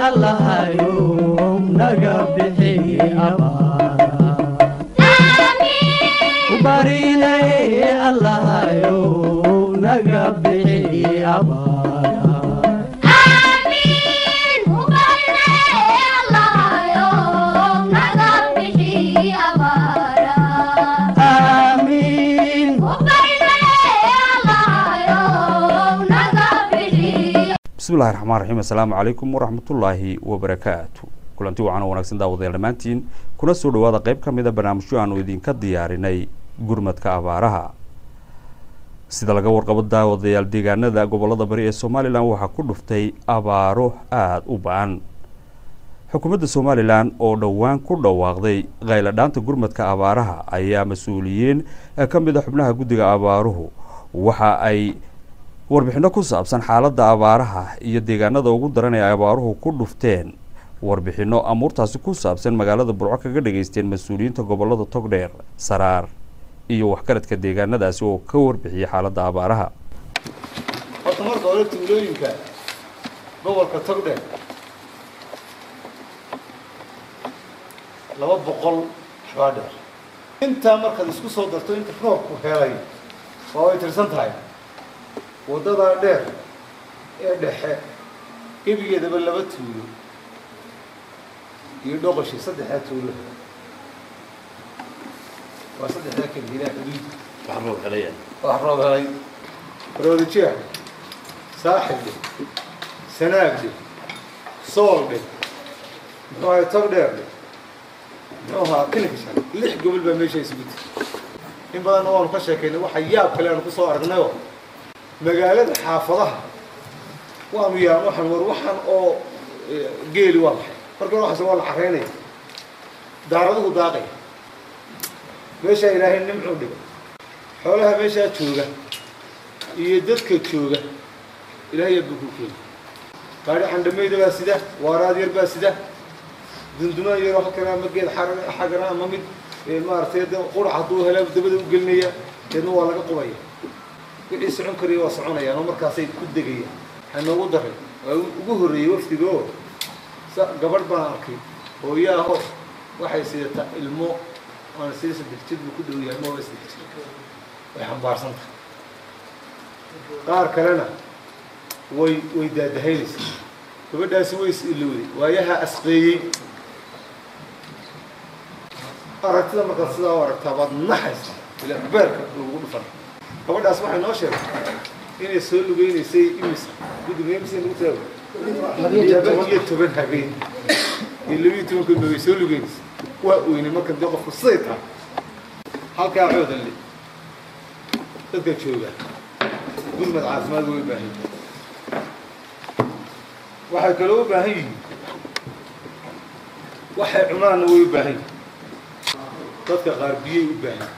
allahayow naga bixi abaara barinay allahayow naga bixi abaara aamiin bismillahi raxmaan raxiim assalaamu calaykum waraxmatullaahi wabarakaatu kulanti wacan oo wanaagsan daawadayaal dhammaantiin kuna soo dhowaada qayb ka mida barnaamijyo aanu idinka diyaarinay gurmadka abaaraha sida laga warqabo daawadayaal deegaanada gobolada bari ee somalilan waxaa ku dhuftay abaaro aada u ba-an xukuumadda somalilan oo dhowaan ku dhawaaqday khayladhaanta gurmadka abaaraha ayaa mas-uuliyiin ka mid a xubnaha guddiga abaaruhu waxa ay warbixino ku saabsan xaaladda abaaraha iyo deegaanada ugu daran ee abaaruhu ku dhufteen warbixino amuurtaasi ku saabsan magaalada burco kaga dhageysteen mas-uuliyiinta gobolada togdheer saraar iyo waxgaradka deegaanadaasi oo ka warbixiyay xaaladda abaaraha horta marka hore tuulooyinka gobolka togdheer laba boqol xabaa dheer intaa markaad isku soo darto inta roobku helay waa way tirsan tahay waddadaa dheer ee dhexe gebigeedaba laba tuulo iyo dhoqoshii saddexdaa tuulo waa saddexdaa kelgidaa xuduud wax roob helay roodijeex saaxibdhe sanaagdhe sooldhe muxuu ahay togdheerdhe muxuu ahaa kilikishan lix gobol baa meesha isugu tiri in badanna waanu ka sheekaynay waxa yaab kale aanu kusoo aragnayoo magaalada xaafadaha waanu yaa waxaan war waxaan oo geeli waa maxay marka hore waxaas waa la caraynaya daaraduhu daaqaya meeshaa ilaahay nimcuu dhigay xoolaha meeshaa jooga iyo dadka jooga ilaahay buu ku keeni gaadhi candhamayda baa sida waaraad yar baa sida dundumaan yaroo halkana ama geed xaran xagana ama mid maaragtay de qurac hadduu hela dabada u gelinaya deedna waa laga qubaya wixii socon karaya waa soconayaan oo markaasay ku degayaan waxaa noogu daray waa ugu horreeyey wafdiga oo sa gabadh baan arkay hooyaaho waxay sidataa ilmo waana sida saddex jir buu ku dhow yahay ma waa saddex jir way xambaarsan tahay qaar kalena way way daadahaynaysaa gabadhaasi way is ilowday waayaha asqeeyey aragtida markaad sidaa u aragtaa baad naxaysa ilaa beerka lagu dhufan gabadhaas waxay noo sheegtay inay soo lugeynaysay imisa guddiga imisa lagu taago laba iyo toban habeen iyo laba iyo toban goodba way soo lugeynaysa waa oynay marka dee qofku siday tahay halkaa coodan le dadka jooga gurmad caafimaad way u baahan yihin waxay kaloo u baahan yihiin waxay cunaanna way u baahan yihin dadka qaar biyay u baahan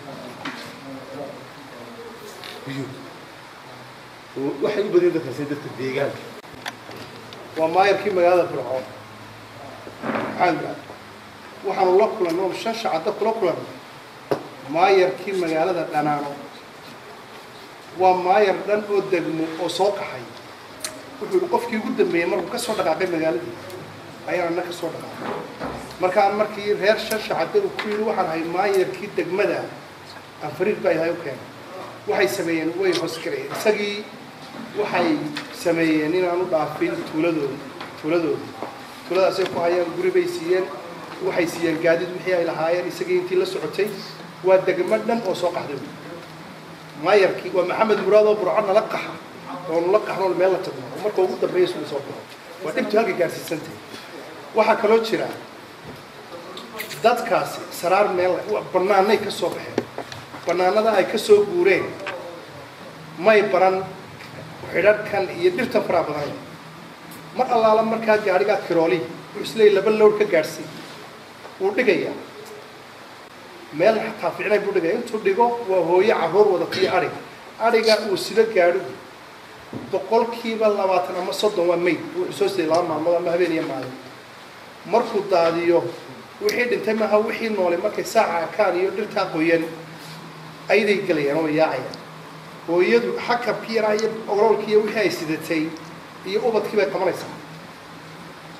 biyo oo waxay u badan dadkaasi dadka deegaanka waa maayarkii magaalada fircoon maxaan gaad waxaanu la kulannay oo shan shacada kula kulannay maayarkii magaalada dhanaano waa maayar dhan oo degmo oo soo qaxay wuxuu yihi qofkii ugu dambeeyey markuu ka soo dhaqaaqay magaaladii ayaan na ka soo dhaqaaqay markaan markii reer shan shacada uu ku yidhi waxaan ahay maayarkii degmada anfariir baa ilahay u keenay waxay sameeyeen way hoosgalayeen isagii waxay sameeyeen inaanu dhaafin tuuladooda tuuladooda tuuladaasay ku hayaan guri bay siiyeen waxay siiyeen gaadiid wixii ay lahaayeen isagii intii la socotay waa degmo dhan oo soo qaxday maayarkii waa maxamed muraad oo burco nala qaxa oo nala qaxnool meel la tagno oo marka ugu dambeeya sula soo baxo waa dhibtu halka gaarsiisantay waxaa kaloo jira dadkaasi saraar meel bannaanay ka soo baxeen bannaanada ay ka soo guureen may baran xidhadhkan iyo dhirtan faraa badan mar allaala markaa gaadhigaa kirooli uu isleey laba lowr ka gaadhsiin wuu dhigayaa meel xataa ficnay buu dhigaya intuu dhigo waa hooyo carruur wadatiyo adhig adhiga uu sida gaadhigu boqolkiiba labaatan ama soddon waa mayd wuxuu soo siday laba maalmood ama habeen iyo maalin markuu daadiyo wixii dhintay maaha wixii noolay markay saaca akaan iyo dhirtaa qoyan ayday gelayaan oo yaacayaan hooyadu xakabkii yaraa iyo ogololkii iyo wixii ay sidatay iyo ubadkii bay qabanaysaa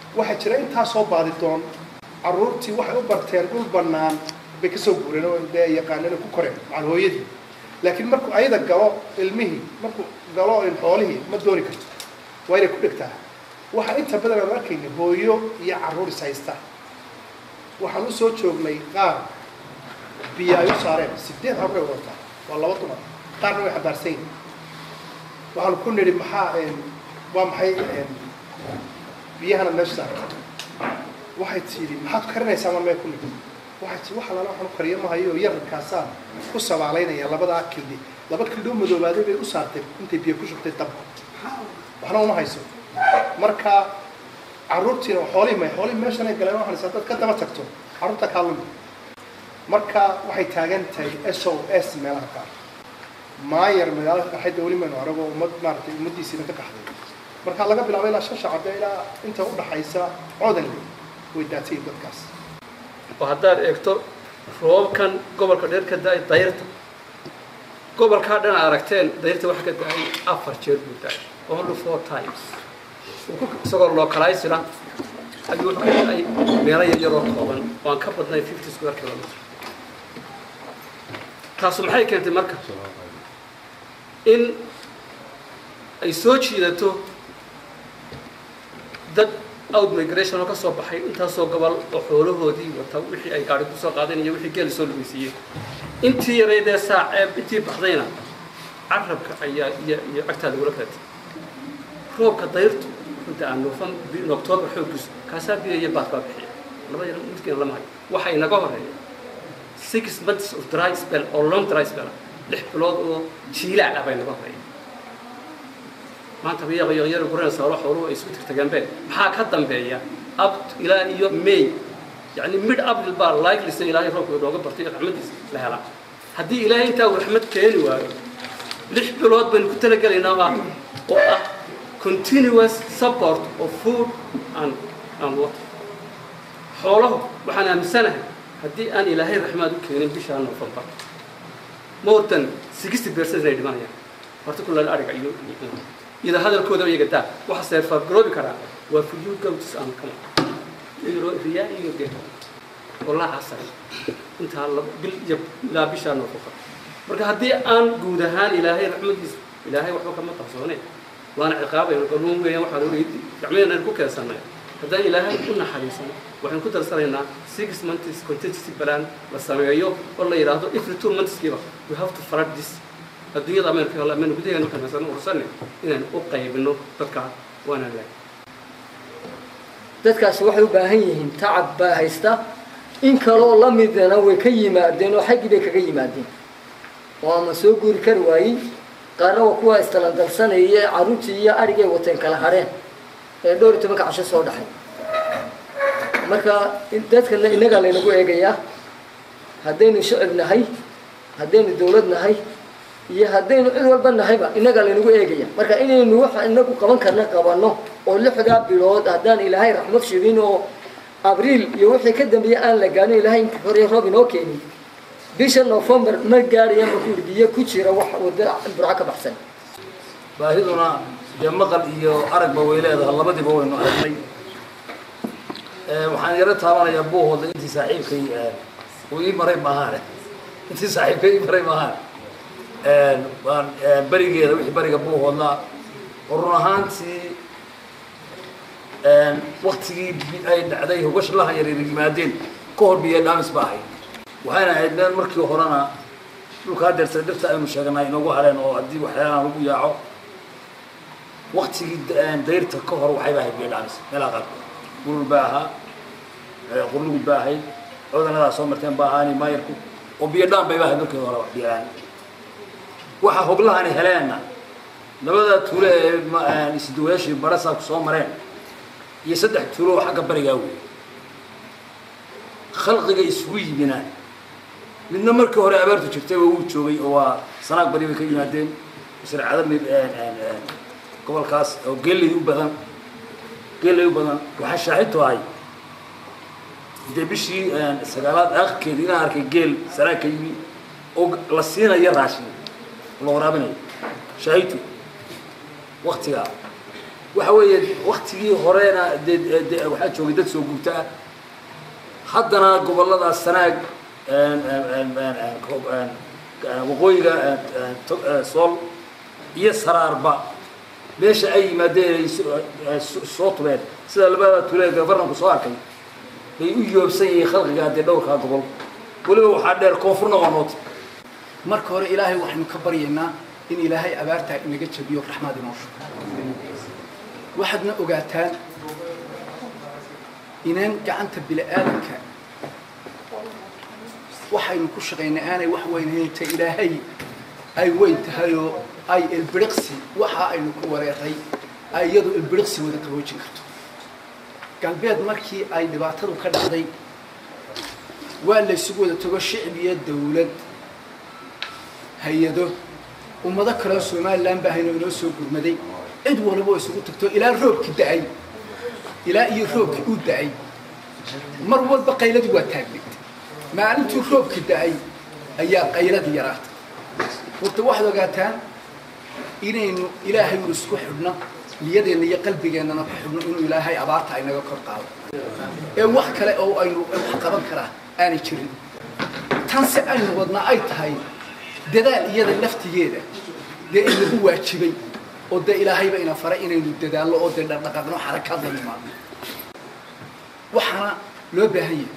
waxaa jira intaasoo baadi doon carruurtii waxay u barteen dhul bannaan bay kasoo guureen oo dee yaqaaneen oo ku koreen macal hooyadii laakiin markuu ayada galo ilmihii markuu galo xoolihii ma dooni karto waa inay ku dhegtaa waxaa inta badan aanu arkayna hooyo iyo carruur is haysta waxaan u soo joognay qaar biyo ay u saareen sideed habray wadataa waa laba dumar qaarna way xabaarsan yihin waxaanu ku nidhi maxaa waa maxay biyahana meesha saarta waxay tidhi maxaad karinaysaa mar mee ku nidhi waxay tii waxa lala waxaan u kariyo mahayo yararkaasaan ku sabaalaynaya labadaa kildhi laba kildhi u madoobaaday bay u saartay intay biyo ku shubtay dabka waxna uma hayso marka carruurtiina xoolihii may xoolihii meeshanay galeen waxaan is dad ka daba tagto carruurta kaa lumi marka waxay taagan tahay s o s meelaha qaar maayar magaalada ka qaxayda weli maynu aragoo ummad maaragtay ummaddiisiina ka qaxday marka laga bilaabo ilaa shan shacabde ilaa inta udhaxaysa coodanle way daatayin dadkaas oo haddaad eegto roobabkan gobolka dheer ka da-ay dayrta gobolkaa dhan aragteen dayrta waxa ka da-ay afar jeer buu da-ay only four times isagoo localizera ayuu wuxuu ka da-ay meelo yaryaroo kooban oo aan ka badnayn fifty square kilometer taasu maxay keentay marka in ay soo jiidato dad out migration oo ka soo baxay intaasoo gobol oo xoolahoodii wata wixii ay gaari kusoo qaadeen iyo wixii geeli soo lugeysiiyey intii yaraydee saaceeb intii baxdayna carabka ayaa iyo iyo cagtaa lagula kaatay roobka dayrtu inta aan noofan octoobar xooggiisu kaasaa biyo iyo baad baa bixiya laba yar midkiina lama hayo waxa inaga horeeya six months of dry spell oo long dry spell lix bilood oo jiilaac ah bay naga horeeya maanta biyaqa yaqyari gureen sabalo xooluhu ay isku tirtageenbeen maxaa ka dambeeya ab ilaa iyo may yani mid april baa likelisa ilaahay roobka inooga bartay iyo raxmadiisa la helaa haddii ilaahay intaa uu raxmad keeni waayo lix bilood baynu ku talagelaynaa ah oo ah continuous support of food and and water xooluhu waxaan aaminsanahay haddii aan ilaahay raxmaad u keenin bishaa november more than sixty percent inay dhimanayaan particularly ariga iyo ida hadalkooda iyaga daa waxa seerfaargaroobi karaa waa fuyu gawtis aan kama riyaa iyo geeto walaa casar intaa bil iyo ilaa bishaa noofaka marka haddii aan guud ahaan ilaahay raxmadiisa ilaahay waxba kama qarsoone waana ciqaabayno qanuun weeyaan waxaan ogeyd gacmeenaan ku keensanay haddaan ilaahay u naxariisano waxaan ku darsanaynaa six months contingency plan la sameeyo oo la yidhaahdo every two monthskiiba we have to flood this adduunyada ameerika hole amanu gudaheena kamaysan ursanne inaan u qaybino dadka waanaan lahay dadkaasi waxay u baahan yihiin tacab baa haysta in kaloo la midana way ka yimaadeen oo xaggii bay kaga yimaadeen oo ama soo guuri kari waayin qaarna waa kuwa istalandalsanaya carruurtii iyo arigay wateen kala hareen ee dhowr iyo tobanka casho soo dhaxay marka dadkana innagaa laynagu eegayaa haddaynu shicib nahay haddaynu dawlad nahay iyo haddaynu cid walba nahayba innagaa laynagu eegaya marka inaynu waxa inagu qaban karna qabanno oo lixdaa bilood haddaan ilaahay raxmad shibin oo abriil iyo wixii ka dambeeya aan la gaarin ilaahay inta hore roob inoo keenin bisha november ma gaadhayaan ba kuuri biyo ku jira wax wadda burco ka baxsan baahiduna dee maqal iyo aragba way leedahay labadiiba waynu aragnay waxaan yaro taabanayaa buuhooda intii saaxiibkay uu ii maray maahaane intii saaxiibkay ii maray maahaane waan berigeeda wixii beriga buuhoodla oo run ahaantii waktigii ay dhacday hogashlaha yaryar yimaadeen ka hor biyo dhaamis ba ahayd waxayna ahayd meel markii horena dhulkaa deertay dhirta aynu sheegnay inoogu hareen oo haddii waxyaalaha lagu yaaco waktigii dayrta ka hor waxayba ahayd biyo dhaamis meelaha qaarkood gurul baa ahaa qurlugud baa ahayd codanadaa soo marteen baa ahaani maayarku oo biyo dhaan bayba ahayd markii hore biyolaan waxa hoglahani heleenna labada tuulo ee isduwayaashii barasaabku soo mareen iyo saddex tuulo oo xagga barigaa wey khalqiga isugu yimina midna markii hore abaartu jirtay waa wuu joogay oo waa sanaag bari bay ka yimaadeen sircada mid gobolkaas oo geelay u badan geelay u badan waxaa shaahidtu ahay dee bishii sagaalaad aakhirkeeda inaan arkay geel sanaag ka yimi oo la siinayo raashin la waraabinayo shaahidtu waktigaa waxa weeye waktigii horena dee dee waxaa joogay dad soo guurta ah haddana gobolladaas sanaag waqooyiga sool iyo saraarba meesha ay yimaadeen ay soo tubeen sida labada tule gafarnanku soo arkay bay u yoobsan yihiin khalqiga haddee dhowrkaa gobol weliba waxaa dheer koonfurna waa noota marka hore ilaahay waxaynu ka baryaynaa in ilaahay abaartaa inaga jabiyo raxmaad inoo shugo waxaadna ogaataan inaan gacanta bili-aadanka waxaynu ku shaqaynay aanay wax weynhaynta ilaahay ay weyn tahay oo ay ilbiriqsi waxa aynu ku wareeray ay iyadu ilbiriqsi wada qaboojin karto galbeed markii ay dhibaatadu ka dhacday waa laysugu wada tago shicib iyo dawlad hay-ado ummado kaleo somalilan baa hayno inoo soo gurmaday cid waliba oo isugu tagto ilaa roobki da-ay ilaa iyo roobki uu da-ay mar walba qayladii waa taagnayd maalintii roobki da-ay ayaa qayladii yaraatay horta waxaad ogaataan inaynu ilaahay uu isku xidhno niyadeenna iyo qalbigeennana ku xidhno inuu ilaahay abaarta aynaga kor qaado ee wax kale oo aynu wax qaban karaa aanay jirin tanse aynu wadnaa ay tahay dadaal iyada laftigeeda dee in lagu waajibay oo dee ilaahayba ina faray inaynu dadaallo oo dee dhaqdhaqaaqno xarakaad la nimaadno waxaana loo baahan yahay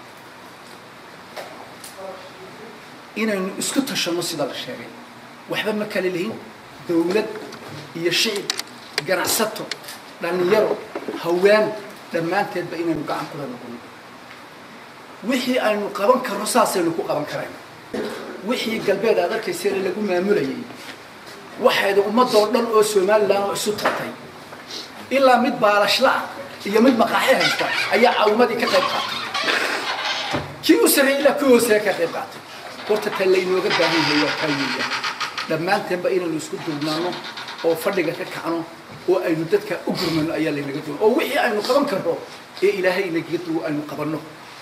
inaynu isku tashanno sida la sheegay waxba ma kale lihin dawlad iyo shicib ganacsato dhallinyaro hawaan dhammaanteedba inaynu gacan kula noqono wixii aynu qaban karno saasaynu ku qaban karayna wixii galbeed aad arkayseena lagu maamulayay waxayda ummadoo dhan oo somalilan oo isu tartay ilaa mid baalashla ah iyo mid maqaaxi haysta ayaa caawimadii ka qayb qaatay kii u sarreeyay ilaa kii hooseeya ka qayb qaatay horta ta laynooga baahan yahay waa kaa weeyaan dhammaanteenba inaynu isku duubnaano oo fadhiga ka kacno oo aynu dadka u gurmano ayaa laynaga duwan oo wixii aynu qaban karno ee ilaahay inagaga duwo aynu qabanno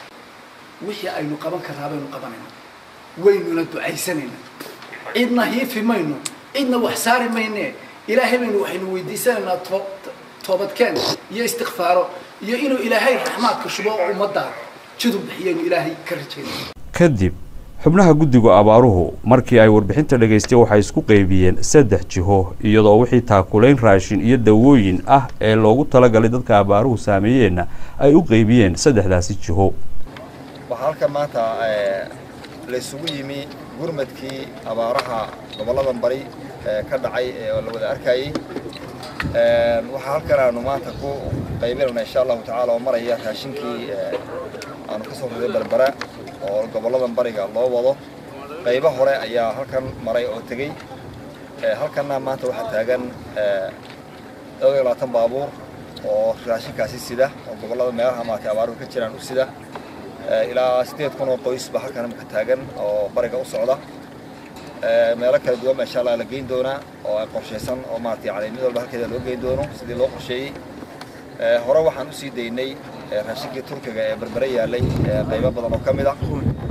wixii aynu qaban karnaa baynu qabanayna waynuna ducaysanayna cidna hiifi mayno cidna wax saari mayne ilaahay baynu waxaynu weydiisanaynaa to- toobadkeen iyo istikfaaro iyo inuu ilaahay raxmaadka shubo oo ummadda jidub bixiyaynu ilaahay ka rajaynayna kadib xubnaha guddiga abaaruhu markii ay warbixinta dhagaystay waxay isku qeybiyeen saddex jiho iyadoo wixii taakulayn raashin iyo dawooyin ah ee loogu talagalay dadka abaaruhu saameeyeenna ay u qeybiyeen saddexdaasi jiho waxaa halkan maanta eh, la isugu yimi gurmadkii abaaraha gobolladan bari ee ka dhacay ee la wada arkayey Eh, waxaa halkan aanu maanta ku qaybinayna insha allahu tacaala oo maraya raashinkii eh, aanu kasoo riday berbera oo gobolladan bariga loo wado qaybo hore ayaa halkan maray oo tegey Eh, halkanna maanta waxaa taagan eh, dhowr iyo labaatan baabuur oo raashinkaasi sida oo gobollada meelaha maaragtay abaaruhu ka jiraan u sida Eh, ilaa sideed kun oo qoys baa halkan imika taagan oo bariga u socda Eh, meelo kala duwan baa insha allah la geyn doonaa oo ay qorshaysan oo maaragtay yani mid walba halkeeda loo geyn doono sidii loo qorsheeyey Eh, hore waxaan usii daynay eh, raashinkii turkiga ee berbere yaalay eh, qaybo badan oo ka mid ah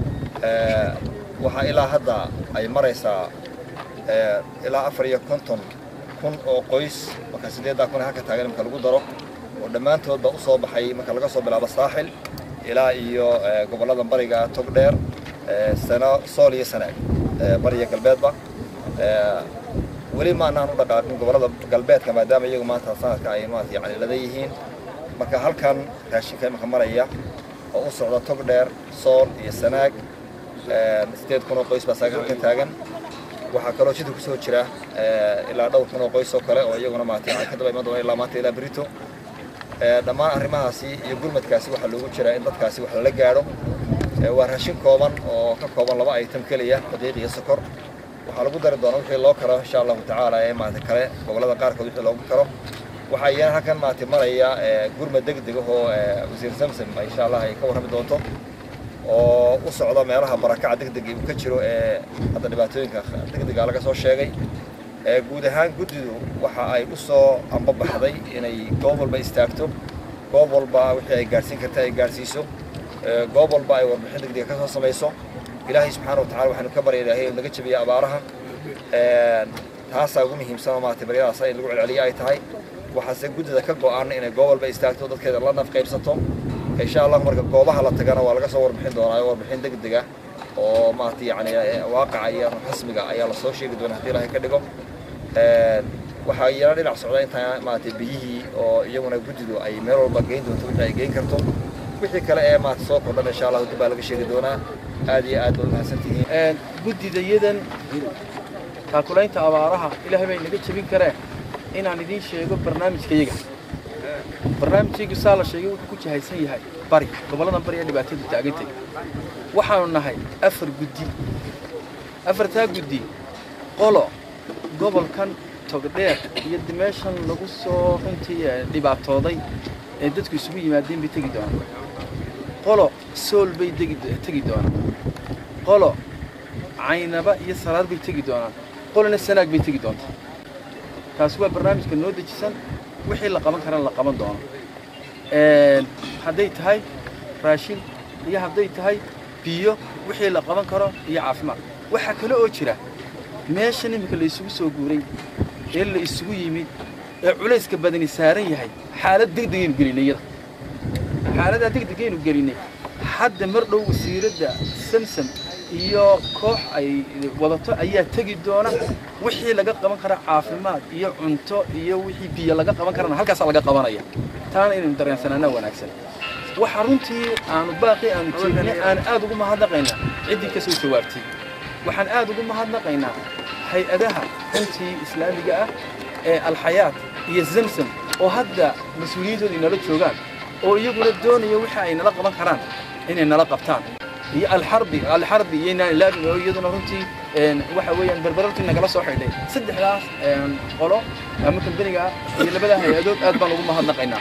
Eh, waxaa ilaa hadda ay maraysaa eh, ilaa afar iyo konton kun oo qoys marka sideeddaa kun ee halka taagan imika lagu daro oo dhammaantoodba u soo baxay marka laga soo bilaabo saaxil ilaa iyo eh, gobollada bariga togdheer eh, sano sool iyo sanaag eh, bariga galbeedba Eh, weli ma anaan u dhaqaaqin gobollada galbeedka maadaama iyagu maanta sanadka ay maarata yani lada yihiin marka halkan raashinka imika maraya oo u socda togdheer sool iyo sanaag eh, sideed kun oo qoys baa saaga halkan taagan waxaa kaloo jidka kusoo jira eh, ilaa dhowr kun oo qoys oo kale oo iyaguna maarata yani ka daba iman doona ilaa maanta ilaa berito Eh, dhammaan arrimahaasi iyo gurmadkaasi waxaa loogu jiraa in dadkaasi wax lala gaadho Eh, waa raashin kooban oo ka kooban laba item keliya daqiiq iyo sokor waxaa lagu dari doonaa wixii loo karo insha allahu tacaala ee maarata kale gobollada qaarkood wixii loogu karo waxaa iyana halkan maarata maraya eh, gurmad degdeg ah oo eh, wasiir samsam insha allah ay ka warrami doonto oo u socda meelaha barakaca degdega uu ka jiro ee hadda dhibaatooyinka degdega laga soo sheegay ee guud ahaan guddidu waxa ay u soo ambabaxday inay goob walba istaagto goob walba wixii ay gaadhsiin karta ay gaadhsiiso ee goob walba ay warbixin degdega ka soo samayso ilaahay subxaana wa tacala waxaanu ka barya ilaahay in laga jabiyo abaaraha Een, taasaa ugu muhiimsan oo maaragtay baryadaas in lagu celceliyo ay tahay waxaase guddida ka go-aan inay goob walba istaagto dadkeeda la naf qaybsato insha allah marka goobaha la tagana waa laga soo warbixin doonaa warbixin degdeg ah oo maaragtay yani waaqaca iyo rasmiga ayaa lasoo sheegi doonaa haddii ilaahay ka dhigo waxaa iyana dhinac socda intaa maaragtay biyihii oo iyaguna guddidu ay meel walba geyn doonto wixii ay geyn karto wixii kale ee maaragtay soo kordhan insha allah dib baa laga sheegi doonaa aad iyo aad baad umahadsan tihiin guddidayadan taakulaynta abaaraha ilaahay bay naga jebin kareen inaan idiin sheego barnaamijkayaga barnaamijkaygu saa la sheegay wuxuu ku jahaysan yahay bari gobolladan bari ee dhibaatadu taagantay waxaanu nahay afar guddi afartaa guddi qolo gobolkan togdheer iyo meeshan lagu soo runtii dhibaatooday ee dadku isugu yimaadeen bay tegi doonaan qolo sool bay tegi doonaan qolo caynaba iyo salaad bay tegi doonaan qolona sanaag bay tegi doontaa taasi waa barnaamijka noo dejisan wixii la qaban karana la qaban doono hadday tahay raashin iyo hadday tahay biyo wixii la qaban karo iyo caafimaad waxaa kale oo jira meeshan iminka la isugu soo guuray ee la isugu yimid ee culayska badani saaran yahay xaalad degdegaynu gelinay iyada xaaladdaa degdegaynu gelinay hadda mar dhow wasiiradda samsam iyo koox ay wadato ayaa tegi doona wixii laga qaban kara caafimaad iyo cunto iyo wixii biyo laga qaban karana halkaasaa laga qabanaya taana inaynu dareensanaana wanaagsan waxa runtii aanu baaqi aanu jeedinay aan aad ugu mahadnaqaynaa ciddii ka soo jawaabtay waxaan aad ugu mahadnaqaynaa hay-adaha runtii islaamiga ah ee alxayaat iyo zamsam oo hadda mas-uuliyiintooda inala joogaan oo iyaguna doonaya wixii ay nala qaban karaan inay nala qabtaan iyo alxarbi alxarbi iyo inaan ilaabin oo iyaduna runtii waxa weeyaan berberartii nagala soo xidhay saddexdaas qolo ama kambaniga ah iyo labada hay-adood aad baan ugu mahadnaqaynaa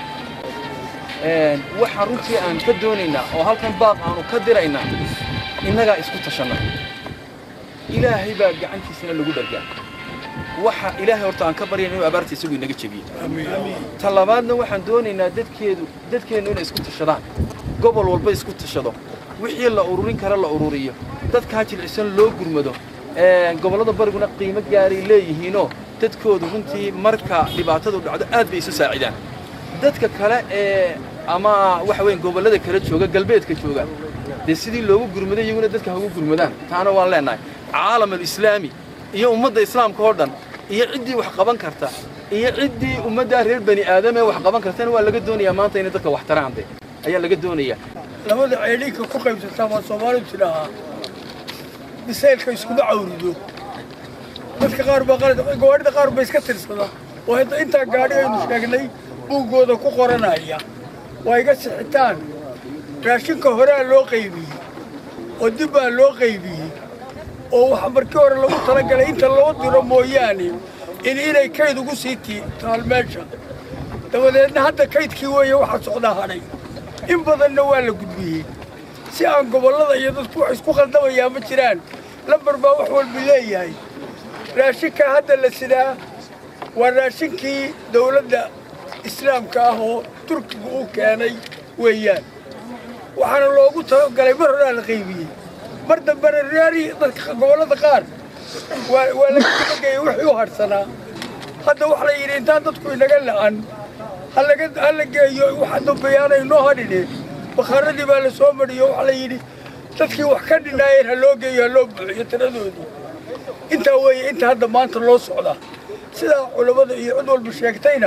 waxa runtii aan ka doonaynaa oo halkan baaq aanu ka diraynaa innagaa isku tashanna ilaahay baa gacantiisana lagu dhargaa waxa ilaahay horta aan ka baryayn inuu abaarta isagu inaga jebiyo ta labaadna waxaan doonaynaa dadkeedu dadkeennu inay isku tashadaan gobol walba isku tashado wixii la ururin kara la ururiyo dadkaa jilcisan loo gurmado gobollada bariguna qiimo gaaray leeyihiinoo dadkoodu runtii marka dhibaatadu dhacdo aad bay isu saacidaan dadka kale ee ama waxa weyn gobollada kala jooga galbeedka jooga dee sidii loogu gurmaday iyaguna dadka ha ugu gurmadaan taana waan leenahay caalam alislaami iyo ummadda islaamka oo dhan iyo ciddii wax qaban karta iyo ciddii ummaddaa reer bani aadam ee wax qaban kartana waa laga doonayaa maanta inay dadka wax taraan de ayaa laga doonayaa labada ceedhinka ku qaybsataa waa soomaalidu tidhaahaa bisaylka iskuma cawrido dadka qaar baa qalad gawaadhida qaar ba iska tirsada oo hadda intaa gaadhi aynu sheegnay buuggooda ku qoranaya waa iga sixitaan raashinka horea loo qaybiyey oo dib baa loo qaybiyey oo waxa markii hore lagu talagalay inta loo diro mooyaane in inay kayd ugu sii taal meesha dabadeedna hadda kaydkii weeye waxaa socdaa hadhay in badanna waa la gudbiyey si aan gobollada iyo dadku wax isku khaldamayaa ma jiraan lambar baa wax walba leeyahay raashinka hadda la sidaa waa raashinkii dawladda islaamka ah oo turkiga uu keenay weeyaan waxaana loogu talagalay mar horaa la qaybiyey mar dambena raari dadka gobollada qaar waa waa laga tabageeyey wixii u harsanaa hadda waxa la yidhi intaan dadku inaga la'an halaga hala geeyo waxa dambeeyaanay noo hadhine bakaaradii baa la soo mariyo waxa la yidhi dadkii wax ka dhinaayeen ha loo geeyo ha loo buuxiyo tiradoodii intaa weeye inta hadda maanta loo socda sidaa culammada iyo cid walba sheegtayna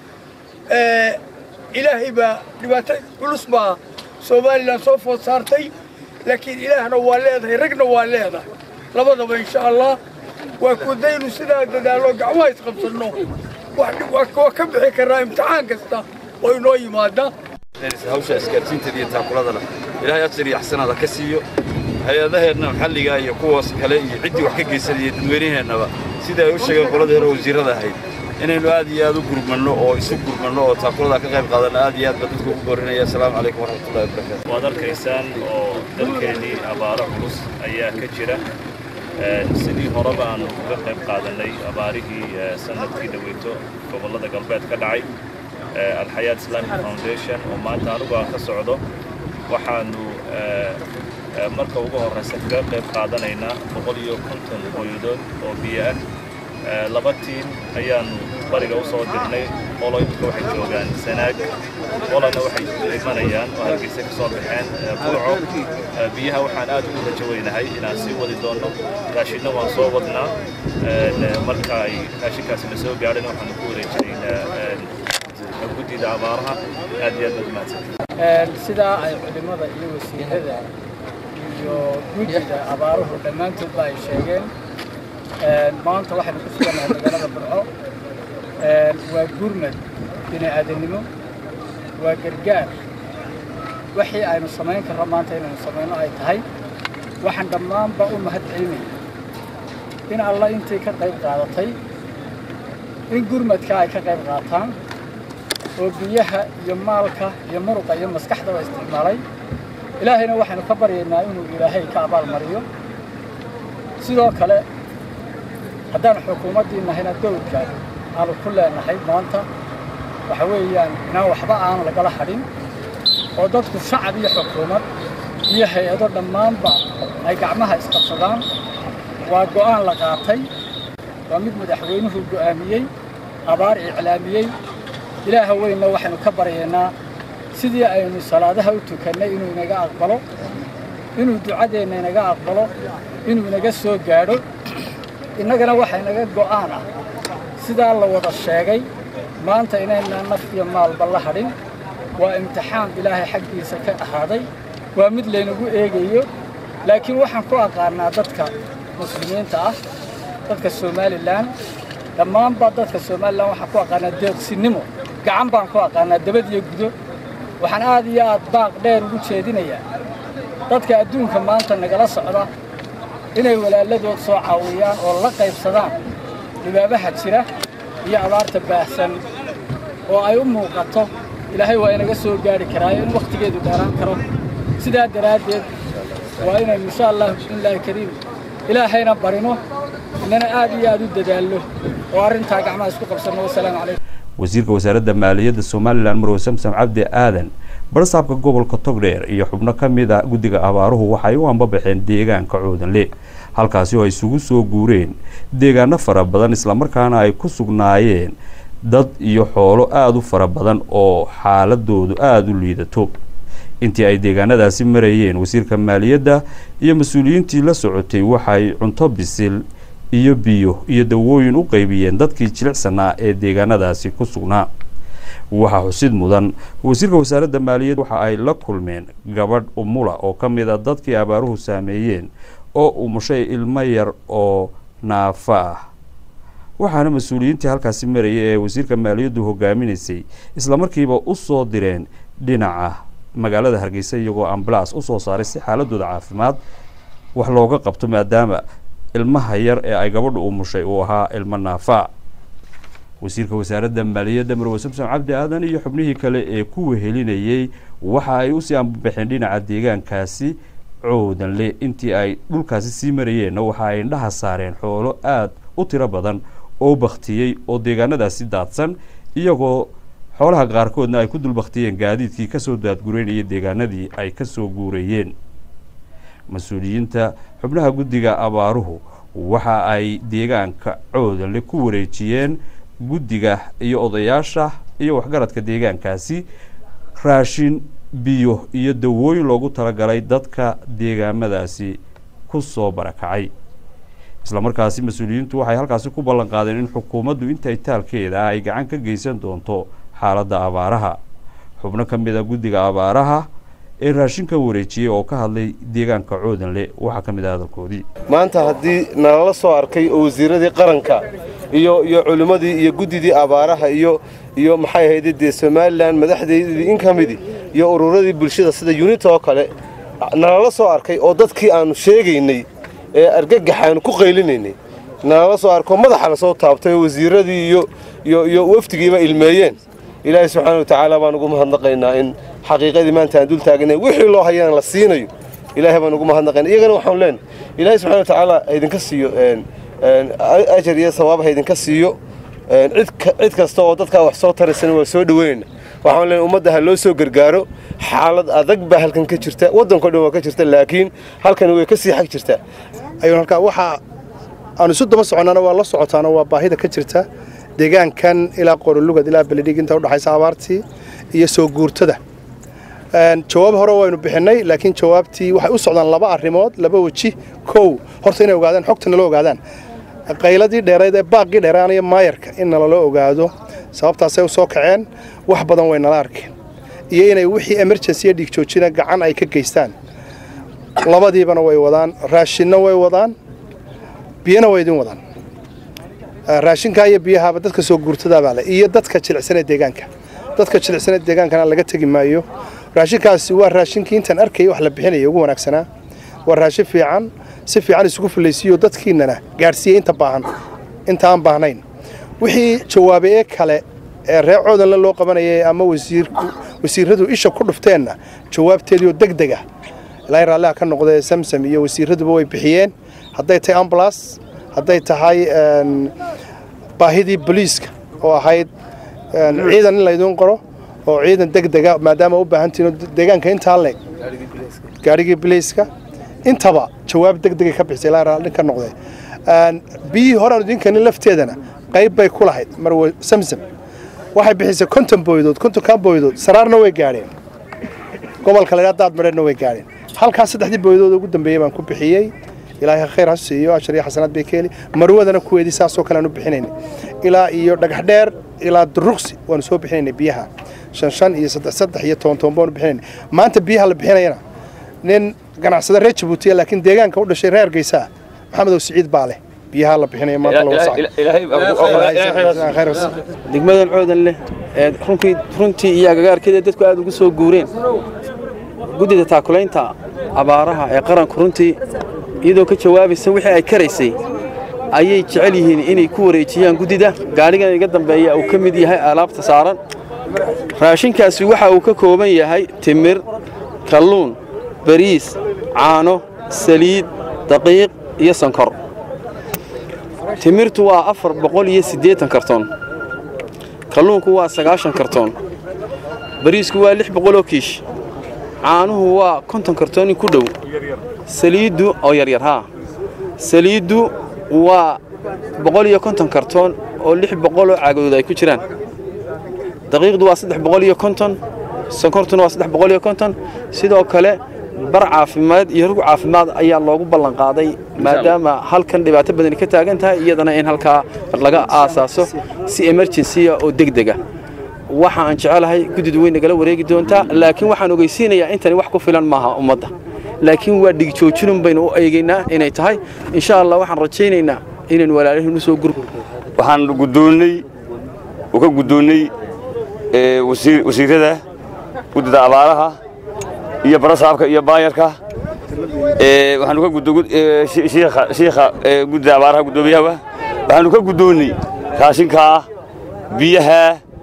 ilaahay baa dhibaato culus baa somalilan soo food saartay laakiin ilaahna waa leedahay ragna waa leedahay labadaba insha allah waa kudaynu sidaa dadaalo gacmaha isqabsanno waa ka bixi karnaa imtixaan kasta oo inoo yimaada hawsha isgaarsiinteeda iyo taakuladana ilaahay ajar iyo axsanaada ka siiyo hay-adaheenna maxalliga iyo kuwaas kale iyo ciddii wax ka geysanaya dadweynaheennaba sida ay u sheegeen qoladii hore wasiirrada ahayd inaynu aad iyo aad u gurmanno oo isu gurmanno oo taakuladaa ka qayb qaadanno aad iyo aad baa dadka ugu boorinaya asalaamu calaykum waraxmatullahi wabarakaatu waad arkaysaan oo dalkeennii abaaro culus ayaa ka jira sidii horeba aanu uga qayb qaadannay abaarihii sanadkii dhaweyto gobollada galbeed ka dhacay alxayaat islamic foundation oo maanta anugu aan ka socdo waxaanu marka ugu horraysa kaga qayb qaadanaynaa boqol iyo konton hooyadood oo biyo ah laba tiim ayaanu bariga u soo dirnay qolo imika waxay joogaan sanaag qolana waxay imanayaan oo hargeysa ka soo baxeen burco biyaha waxaan aad ugu rajo weynahay inaan sii wadi doono raashinna waan soo wadnaa marka ay raashinkaasi na soo gaadhana waxaanu ku wareejinaynaa guddida abaaraha aad iyo aad baad mahadsantahay sidaa ay culimmada iyo wasiirada iyo guddida abaaruhu dhammaantoodba ay sheegeen maanta waxaynu ku sugannahay magaalada burco waa gurmad bini aadamnimo waa gargaar wixii aynu samayn karro maanta inaynu samayno ay tahay waxaan dhammaanba u mahad celinaya in alla intii ka qayb qaadatay in gurmadka ay ka qayb qaataan oo biyaha iyo maalka iyo muruqa iyo maskaxdaba isticmaalay ilaahayna waxaynu ka baryaynaa inuu ilaahay ka abaalmariyo sidoo kale haddaan xukuumaddii nahayna dowlka aanu ku leenahay maanta waxa weeyaan inaan waxba aan lagala hadhin oo dadku shacab iyo xukuumad iyo hay-ado dhammaanba ay gacmaha isqabsadaan waa go'aan la qaatay waa mid madaxweynuhu go'aamiyey abaar iclaamiyey ilaaha weynna waxaynu ka baryaynaa sidii aynu salaadaha u tukannay inuu inaga aqbalo inuu ducadeenna inaga aqbalo inuu inaga soo gaadho innagana waxa inaga go'aan ah sidaa la wada sheegay maanta inaynaan naf iyo maalba la hadhin waa imtixaan ilaahay xaggiisa ka ahaaday waa mid laynagu eegayo laakiin waxaan ku aqaanaa dadka muslimiinta ah dadka somalilan dhammaanba dadka somalilan waxaan ku aqaanaa deeqsinimo gacan baan ku aqaanaa dabad iyo gudo waxaan aad iyo aad baaq dheer ugu jeedinayaa dadka adduunka maanta nagala socda inay walaaladood soo caawiyaan oo la qaybsadaan dhibaabaha jira iyo abaarta baahsan oo ay u muuqato ilaahay waa inaga soo gaari karaayo in wakhtigeedu dheeraan karo sidaa daraaddeed waa inaynu insha allah bismillaahi kariim ilaahayna barino inana aad iyo aad u dadaallo oo arrintaa gacmaha isku qabsanno wasalaamu calaykum wasiirka wasaaradda maaliyadda somalilan marwe samsam cabdi aadan barsaabka gobolka togdheer iyo xubno ka mid a guddiga abaaruhu waxay u ambabaxeen deegaanka coodanle halkaasi oo ay isugu soo guureen deegaano fara badan islamarkaana ay ku sugnaayeen dad iyo xoolo aada u fara badan oo xaaladoodu aada u liidato intii ay deegaanadaasi marayeen wasiirka maaliyadda iyo mas-uuliyiintii la socotay waxay cunto bisil iyo biyo iyo dawooyin u qaybiyeen dadkii jilicsanaa ee deegaanadaasi ku sugnaa waxaa xusid mudan wasiirka wasaaradda maaliyadda waxa ay la kulmeen gabadh umula oo ka mid a dadkii abaaruhu saameeyeen oo umushay ilmo yar oo naafa ah waxaana mas-uuliyiintii halkaasi marayay ee wasiirka maaliyaddu hogaaminaysay islamarkiiba u soo direen dhinaca magaalada hargeysa iyagoo ambalaas usoo saaray si xaaladooda caafimaad wax looga qabto maadaama ilmaha yar ee ay gabadhu umushay uu ahaa ilmo naafa wasiirka wasaaradda maaliyadda marwe samsom cabdi aadan iyo xubnihii kale ee ku wehelinayey waxa ay usii ambabaxeen dhinaca deegaankaasi coodanle intii ay dhulkaasi sii marayeenna waxa ay indhaha saareen xoolo aada u tiro badan oo baktiyey oo deegaanadaasi daadsan iyagoo xoolaha qaarkoodna ay ku dul baktiyeen gaadiidkii kasoo daadgureynayay deegaanadii ay kasoo guurayeen mas-uuliyiinta xubnaha guddiga abaaruhu waxa ay deegaanka coodanle ku wareejiyeen guddiga iyo odayaasha iyo waxgaradka deegaankaasi raashin biyo iyo dawooyin loogu talagalay dadka deegaamadaasi ku soo barakacay islamarkaasi mas-uuliyiintu waxay halkaasi ku ballan qaadeen in xukuumaddu intay taalkeeda ay gacan ka geysan doonto xaaladda abaaraha xubno ka mid a guddiga abaaraha ee raashinka wareejiyey oo ka hadlay deegaanka coodanle waxaa ka mid ah hadalkoodii maanta haddii nalala soo arkay oo wasiiradii qaranka iyo iyo culimmadii iyo guddidii abaaraha iyo iyo maxay ahayde dee somalilan madaxdeedii in ka midii iyo ururadii bulshada sida yunita oo kale nalala soo arkay oo dadkii aannu sheegaynay ee argagaxaanu ku qaylinaynay nalala soo arko madaxa la soo taabtay oo wasiiradii iyo iyo iyo wafdigiiba ilmeeyeen ilaahay subxaana wa tacaala baan ugu mahadnaqaynaa in xaqiiqadii maanta aan dul taaganay wixii loo hayana la siinayo ilaahay baan ugu mahadnaqaynaa iyagana waxaanu leenahay ilaahay subxana wa tacaala haydinka siiyo ajar iyo sawaab haydinka siiyo cid kasta oo dadkaa wax soo taraysana waa soo dhoweynayna waxaan leenahay ummadda ha loo soo gargaaro xaalad adag baa halkan ka jirta waddanko dhan waa ka jirta laakiin halkan way ka sii xag jirtaa ayuun halkaa waxaa aanu isu daba soconnaana waa la socotaana waa baahida ka jirta deegaankan ilaa qorolugad ilaa beledhig inta udhaxaysa abaartii iyo soo guurtada jawaab hore waynu bixinay laakiin jawaabtii waxay u socdaan laba arrimood laba weji kow horta inay ogaadaan xogta nala ogaadaan qayladii dheerayd ee baaqii dheeraanaya maayarka in nalala ogaado sababtaasay u soo kaceen wax badan way nala arkeen iyo inay wixii emergency iyo dhiig joojina gacan ay ka geystaan labadiibana way wadaan raashinna way wadaan biyana way idin wadaan raashinkaa iyo biyahaaba dadka soo guurtadaabaa leh iyo dadka jilicsan ee deegaanka dadka jilicsan ee deegaankana laga tegi maayo raashinkaasi waa raashinkii intaan arkayay wax la bixinaya ugu wanaagsanaa waa raashin fiican si fiican isugu fulaysiiyo dadkiinana gaadhsiiyey inta baahan inta aan baahnayn wixii jawaabe ee kale ee reer coodanle loo qabanayay ama wasiirku wasiiradu isha ku dhufteenna jawaabteedii oo deg deg ah ilaahay raalliha ka noqdee samsam iyo wasiiraduba way bixiyeen hadday tahay ambulas hadday tahay baahidii boliiska oo ahayd ciidan in laydiin qoro oo ciidan deg dega maadaama u baahantihin deegaanka intaa leeg gaadhigii biliiska intaba jawaab deg degay ka bixisay ilaahay raalli ka noqdee biyihii hore aan idinkanin lafteedana qayb bay ku lahayd mar samsam waxay bixisay konton booydood kontonkaa booydood saraarna way gaadheen gobolka laydhaa daad madheerna way gaadheen halkaas saddexdii booydood ugu dambeeyey baan ku bixiyey ilaahay khayr ha siiyo ashar iyo xasanaad bay ka heli marwadana kuweedii saasoo kale aan u bixinaynay ilaa iyo dhagax dheer ilaa duruqsi waanu soo bixinaynay biyaha shan shan iyo saddex saddex iyo toban toban baanu bixinaynay maanta biyaha la bixinayana nin ganacsada reer jabuutiya laakiin deegaanka u dhashay reer hargeysa maxamedow siciid baa leh biyaha la bixinaya maanta degmadan coodan leh ee runkii runtii iyo agagaarkeeda dadku aad ugu soo guureen guddida taakulaynta abaaraha ee qaranku runtii iyadoo ka jawaabaysa wixii ay karaysay ayay jecel yihiin inay ku wareejiyaan guddida gaadhigan iga dambeeya uu ka mid yahay alaabta saaran raashinkaasi waxa uu ka kooban yahay timir kalluun bariis caano saliid daqiiq iyo sonkor timirtu waa afar boqol iyo siddeetan kartoon kalluunku waa sagaashan kartoon bariisku waa lix boqoloo kiish caanuhu waa konton kartoon in ku dhow saliiddu oo yaryar haa saliiddu waa boqol iyo konton kartoon oo lix boqoloo caagadood ay ku jiraan daqiiqdu waa saddex boqol iyo konton sonkortuna waa saddex boqol iyo konton sidoo kale bar caafimaad iyo rug caafimaad ayaa loogu ballan qaaday maadaama halkan dhibaato badani ka taagan tahay iyadana in halkaa laga aasaaso si emergensiya oo degdega waxa aan jecelahay guddidu way nagala wareegi doontaa laakiin waxaan ogeysiinayaa intani wax ku filan maaha ummadda laakiin waa dhigjoojinun baynu u eegaynaa inay tahay insha allah waxaan rajaynaynaa inaynu walaalihiin u soo gur waxaan guddoonnay uu ka guddoonnay wasiirrada guddida abaaraha iyo barasaabka iyo baayarka waxaanu ka shiikha guddida abaaraha guddoomiyaha waxaanu ka guddoonnay raashinkaa biyaha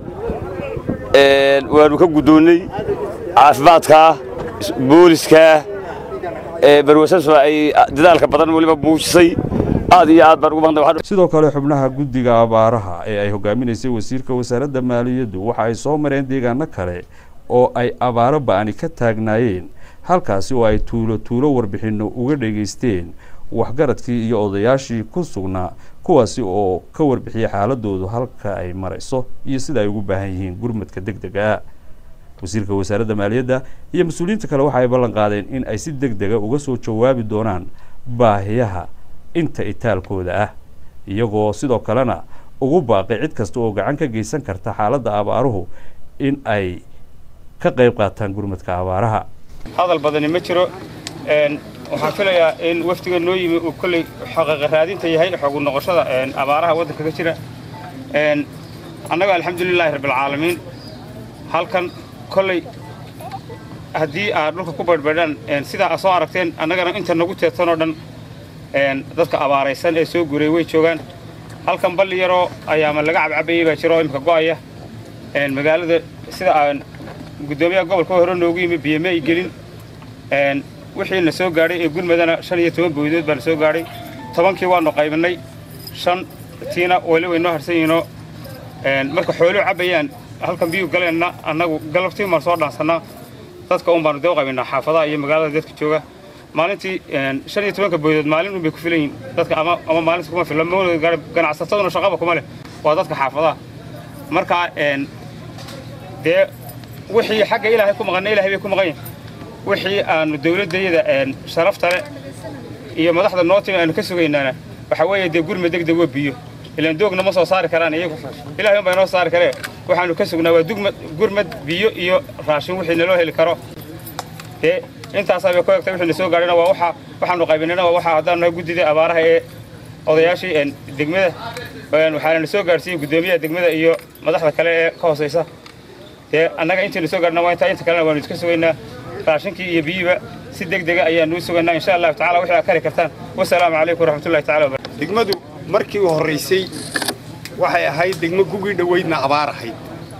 waanu ka guddoonnay caafimaadka booliska barwasaso ay dadaalka badan weliba muujisay aad iyo aad baan ugu maqnay sidoo kale xubnaha guddiga abaaraha ee ay hogaaminaysay wasiirka wasaaradda maaliyaddu waxa ay soo mareen deegaano kale oo ay abaaro ba'ani ka taagnaayeen halkaasi oo ay tuulo tuulo warbixinno uga dhegaysteen waxgaradkii iyo odayaashii ku sugnaa kuwaasi oo ka warbixiyay xaaladoodu halka ay marayso iyo sida ay ugu baahan yihiin gurmadka deg dega wasiirka wasaaradda maaliyadda iyo mas-uuliyiinta kale waxa ay ballan qaadeen in ay si deg dega uga soo jawaabi doonaan baahiyaha inta itaalkooda ah iyagoo sidoo kalena ugu baaqay cid kasta oo gacan ka geysan karta xaaladda abaaruhu in ay ka qayb qaataan gurmadka abaaraha hadal badani ma jiro waxaan filayaa in wafdiga noo yimi uu kolley xaqiiqa raadinta yahay xogu noqoshada abaaraha waddanka ka jira annaga alxamdulilaahi rabbilcaalamiin halkan kolley haddii aad dhulka ku badhbadhaan sidaa aad soo aragteen annagana inta nagu teedsanoo dhan dadka abaaraysan ee soo guray way joogaan halkan balli yaroo ayaama laga cabcabayey baa jiro oo imika go'aya magaalada sida aan guddoomiyaha gobolka hore noogu yimi biyama ay gelin wixii na soo gaadhay ee gurmadana shan iyo toban booydood baa na soo gaadhay tobankii waanu qaybinay shan tiina weli way noo harsan yihiinoo marka xooluhu cabbayaan halkan biyuu galeenna annagu galabtii baan soo dhaansannaa dadka un baanu dee u qaybinaa xaafadaha iyo magaalada dadka jooga maalintii shan iyo tobanka booydood maalin un bay ku filan yihiin dadka ama ama maalinta kuma fila ganacsasaduna shaqaba kuma leh waa dadka xaafadaha marka een, dee wixii xagga ilaahay ku maqanna ilaahay bay ku maqan yihin wixii aanu dowladdayada een, sharafta leh iyo madaxda noo timi aanu ka sugaynaana waxa weeye dee gurma degdeg waa biyo ilaan doogna ma soo saari karaan iyagu ilaahay unbaa inoo saari karee waxaanu ka sugnaa waa dugmad gurmad biyo iyo raashin wixii naloo heli karo dee intaasaa bay ku egtay wixii na soo gaadhayna waa waxa waxaanu qaybinayna waa waxa haddaan nahay guddida abaaraha ee odayaashii een, degmada een, waxaana na soo gaadhsiiyey guddoomiyaha degmada iyo madaxda kale ee ka hoosaysa dee annaga intii na soo gaadhna waa intaa inta kalena waanu iska sugaynaa raashinkii iyo biyiba si deg dega ayaanu u sugaynaa insha allahu tacala wixii aad kari kartaan wasalaamu calaykum waraxmatullahi tacala wabarakatu degmadu markii u horraysay waxay ahayd degmo gugii dhoweydna abaar ahayd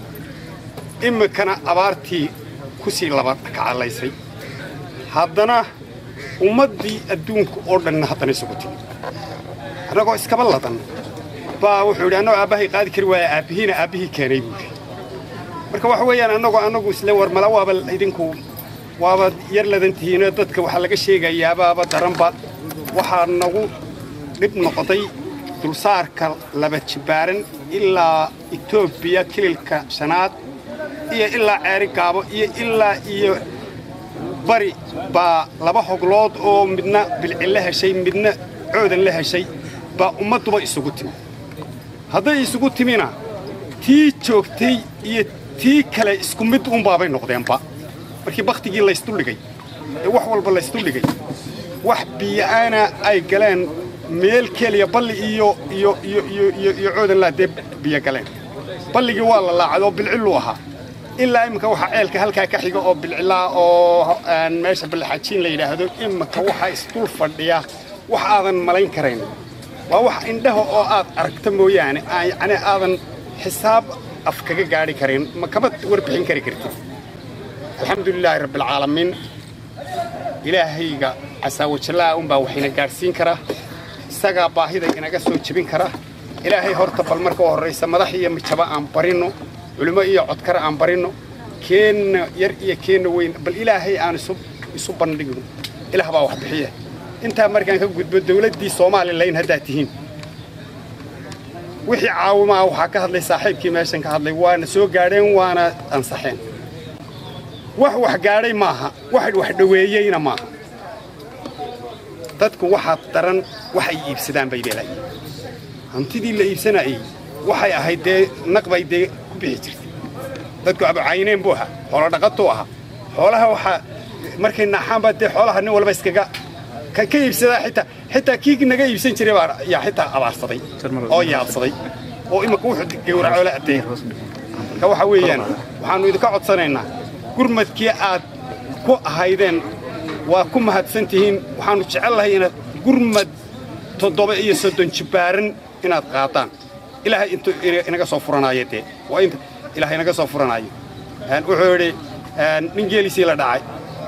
iminkana abaartii ku sii laba kacalaysay haddana ummaddii adduunka oo dhanna haddana isugu timi annagoo iskaba ladan baa wuxuu yidhi annagoo aabbahay qaadi kari waaya aabbihiina aabbihii keenay buu yidhi marka waxa weeyaan annagoo annagu isle war mala waaba idinku waaba yar ladan tihiinoo dadka waxaa laga sheegayaabaaba daranba waxaa nagu dhib noqday dulsaarka laba jibbaaran ilaa etoobiya kililka shanaad iyo ilaa ceeri gaabo iyo ilaa iyo bari baa laba hoglood oo midna bilcin la heshay midna coodan la heshay baa ummadduba isugu timi hadday isugu timina tii joogtay iyo tii kale isku mid unbaabay noqdeenba markii bakhtigii laysduldhigay ee wax walba laysduldhigay wax biyo'aana ay galeen meel keliya balli iyo iyo iyo iyo iyo iyo coodan laa dee biyo galeen balligii waa la laacay oo bilcilluu ahaa ilaa iminka waxaa ceelka halkaa ka xiga oo bilcilaa oo aan meesha ballaxajiin la yidhaahdo iminka waxaa isdul fadhiya wax aadan malayn karayn waa wax indhaha oo aad aragta mooyaane aan yacni aadan xisaab af kaga gaadhi karin ma kama warbixin kari kartid alxamdulilaahi rabbilcaalamiin ilaahayga casaawajallaa unbaa waxayna gaadhsiin karaa isagaa baahida inaga soo jebin kara ilaahay horta bal marka u horraysa madax iyo mijaba aan barinno culimo iyo codkar aan barinno keenna yar iyo keenna weyn bal ilaahay aan isu isu bandhigno ilaah baa wax bixiya intaa markaan ka gudbo dawladdii soomaalilayn haddaad tihiin wixii caawimaa waxaa ka hadlay saaxiibkii meeshan ka hadlay waana soo gaadheen waana ansaxeen wax wax gaadhay maaha wax wax dhoweeyeyna maaha dadku waxaa daran waxay iibsadaan bay leelayiin hantidii la iibsanayey waxay ahayd dee naqbay dee ku bixi jirtay dadku abucayneen buu ahaa xoolo dhaqatuu ahaa xoolaha waxaa markay naaxaanba dee xoolaha nin walba iskaga ka ka iibsadaa xitaa xitaa kii naga iibsan jiray baa yaa xitaa abaarsaday oo yaabsaday oo imika wuxuu gowraco la adeey marka waxa weeyaan waxaannu idinka codsanaynaa gurmadkii aad ku ahaydeen waa ku mahadsan tihiin waxaannu jecel lahay inaad gurmad toddoba iyo soddon jibbaaran inaad qaadaan ilaahay intuu inaga soo furanaayo dee waa inta ilaahay inaga soo furanaayo wuxuu yidhi nin geelisii la dhacay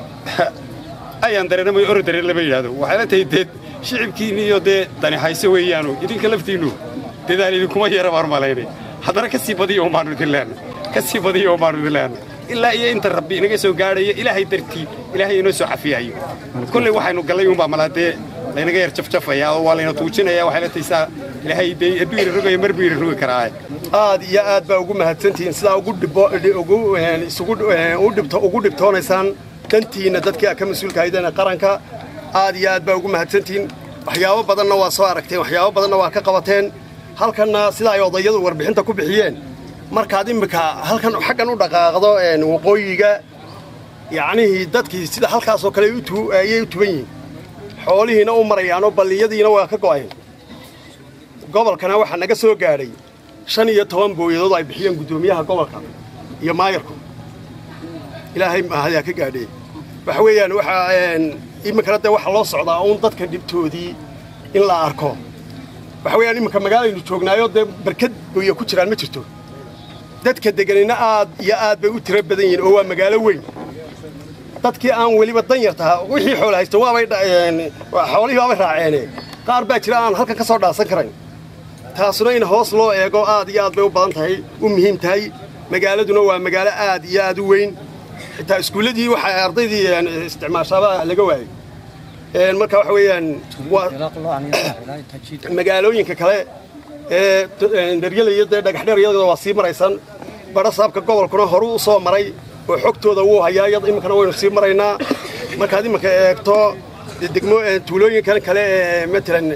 ayaan dareennamay oro dareen lama yidhaahdo waxay la tahay dee shicibkiinni iyo dee dani hayso weeyaanu idinka laftiinnu dadaal idinkuma yara baan malaynay haddana ka sii badiyo umaanu idin leenna ka sii badiyo umaanu idin leenna ilaa iyo inta rabbi inaga soo gaadhaya ilaahay dartii ilaahay inoo soo cafiyayo kolley waxaynu gallay unbaa malaa dee laynaga yar jafjafaya oo waa layna tuujinaya waxay la tahay saa ilaahay dee hadduu ina rogayo mar buu ina rogi karaa aad iyo aad baa ugu mahadsantihiin sidaa ugu dhibo ugu isugu u dhibto ugu dhibtoonaysaan dantiinna dadkii aad ka mas-uulka haydeen qaranka aad iyo aad baa ugu mahadsantihiin waxyaabo badanna waa soo aragteen waxyaabo badanna waa ka qabateen halkanna sida ay odayadu warbixinta ku bixiyeen markaad immika halkan xaggan u dhaqaaqdo waqooyiga yacnihii dadkii sida halkaasoo kale ayay u tuban yihiin xoolihiina u marayaanoo balliyadiina waa ka go'ayn gobolkana waxaa naga soo gaadhay shan iyo toban booyadood ay bixiyeen guddoomiyaha gobolka iyo maayarku ilaahay mahadyaa ka gaadheen waxa weeyaan waxaa iminkana dee waxaa loo socdaa uun dadka dhibtoodii in la arko waxa weeyaan iminka magaalaynu joognaayo dee barkad booya ku jiraan ma jirto dadka deganina aad iyo aad bay u tiro badan yihiin oo waa magaalo weyn dadkii aan weliba dan yar tahaa wixii xoolo haysta waabay xoolihii waabay raaceene qaar baa jira aan halkan ka soo dhaasan karayn taasuna in hoos loo eego aad iyo aad bay u badan tahay u muhiim tahay magaaladuna waa magaalo aad iyo aad u weyn xitaa iskuulladii waxay ardaydii isticmaashaaba laga waayey marka waxa weeyaan waa magaalooyinka kale dharyada iyo dee dhagaxdheer iyadoo waa sii maraysaan badha saabka gobolkuna horuu u soo maray oo xogtooda wuu hayaa iyada iminkana waynu sii maraynaa markaad iminka eegto degmo tuulooyinkan kale ee matalan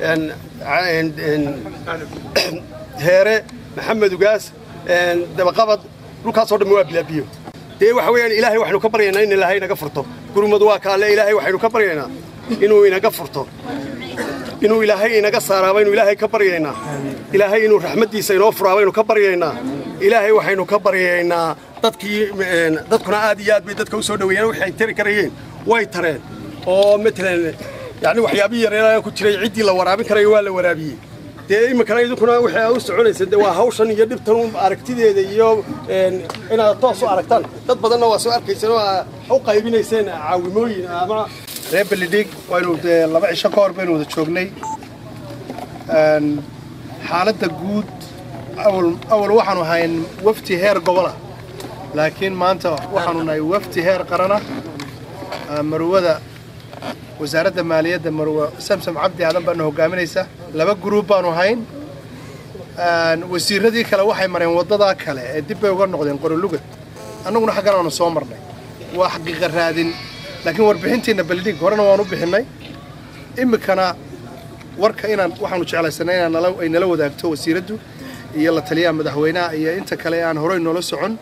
heere maxamed ugaas dabaqabad dhulkaasoo dhan waa bilaabiyo dee waxa weeyaan ilaahay waxaynu ka baryaynaa in ilaahay inaga furto gurmad waa kaalle ilaahay waxaynu ka baryaynaa inuu inaga furto inuu ilaahay inaga saaraa baynu ilaahay ka baryaynaa ilaahay inuu raxmaddiisa inoo furaa baynu ka baryaynaa ilaahay waxaynu ka baryaynaa dadkii dadkuna aad iyo aad bay dadka u soo dhoweeyeen waxay tari karayeen way tareen oo matalan yani waxyaabihii yareeraa ku jiray ciddii la waraabin karayo waa la waraabiyey dee iminkana idinkuna waxay u soconaysa de waa hawshan iyo dhibtan aragtideeda iyo inaad toos u aragtaan dad badanna waa soo arkayseen oo aa u qaybinayseen caawimooyin ama reer belidhig waynu dee laba cisho ka hor baynu wada joognay xaaladda guud awal awal waxaanu hayn wafti heer gobola laakiin maanta waxaanu nahay wafti heer qarana marwada wasaaradda maaliyadda marwe samsam cabdi aadan baana hogaaminaysa laba gruub baanu hayn wasiiradii kale waxay mareen waddadaa kale ee dib bay uga noqdeen qorolugad annaguna xaggan aanu soo marnay waa xaqiiqa raadin laakiin warbixintiinna beldhig horena waan u bixinnay iminkana warka inaan waxaanu jeclaysanay inaan nala ay nala wadaagto wasiiraddu iyo la taliyaha madaxweynaha iyo inta kale aan horey noola socon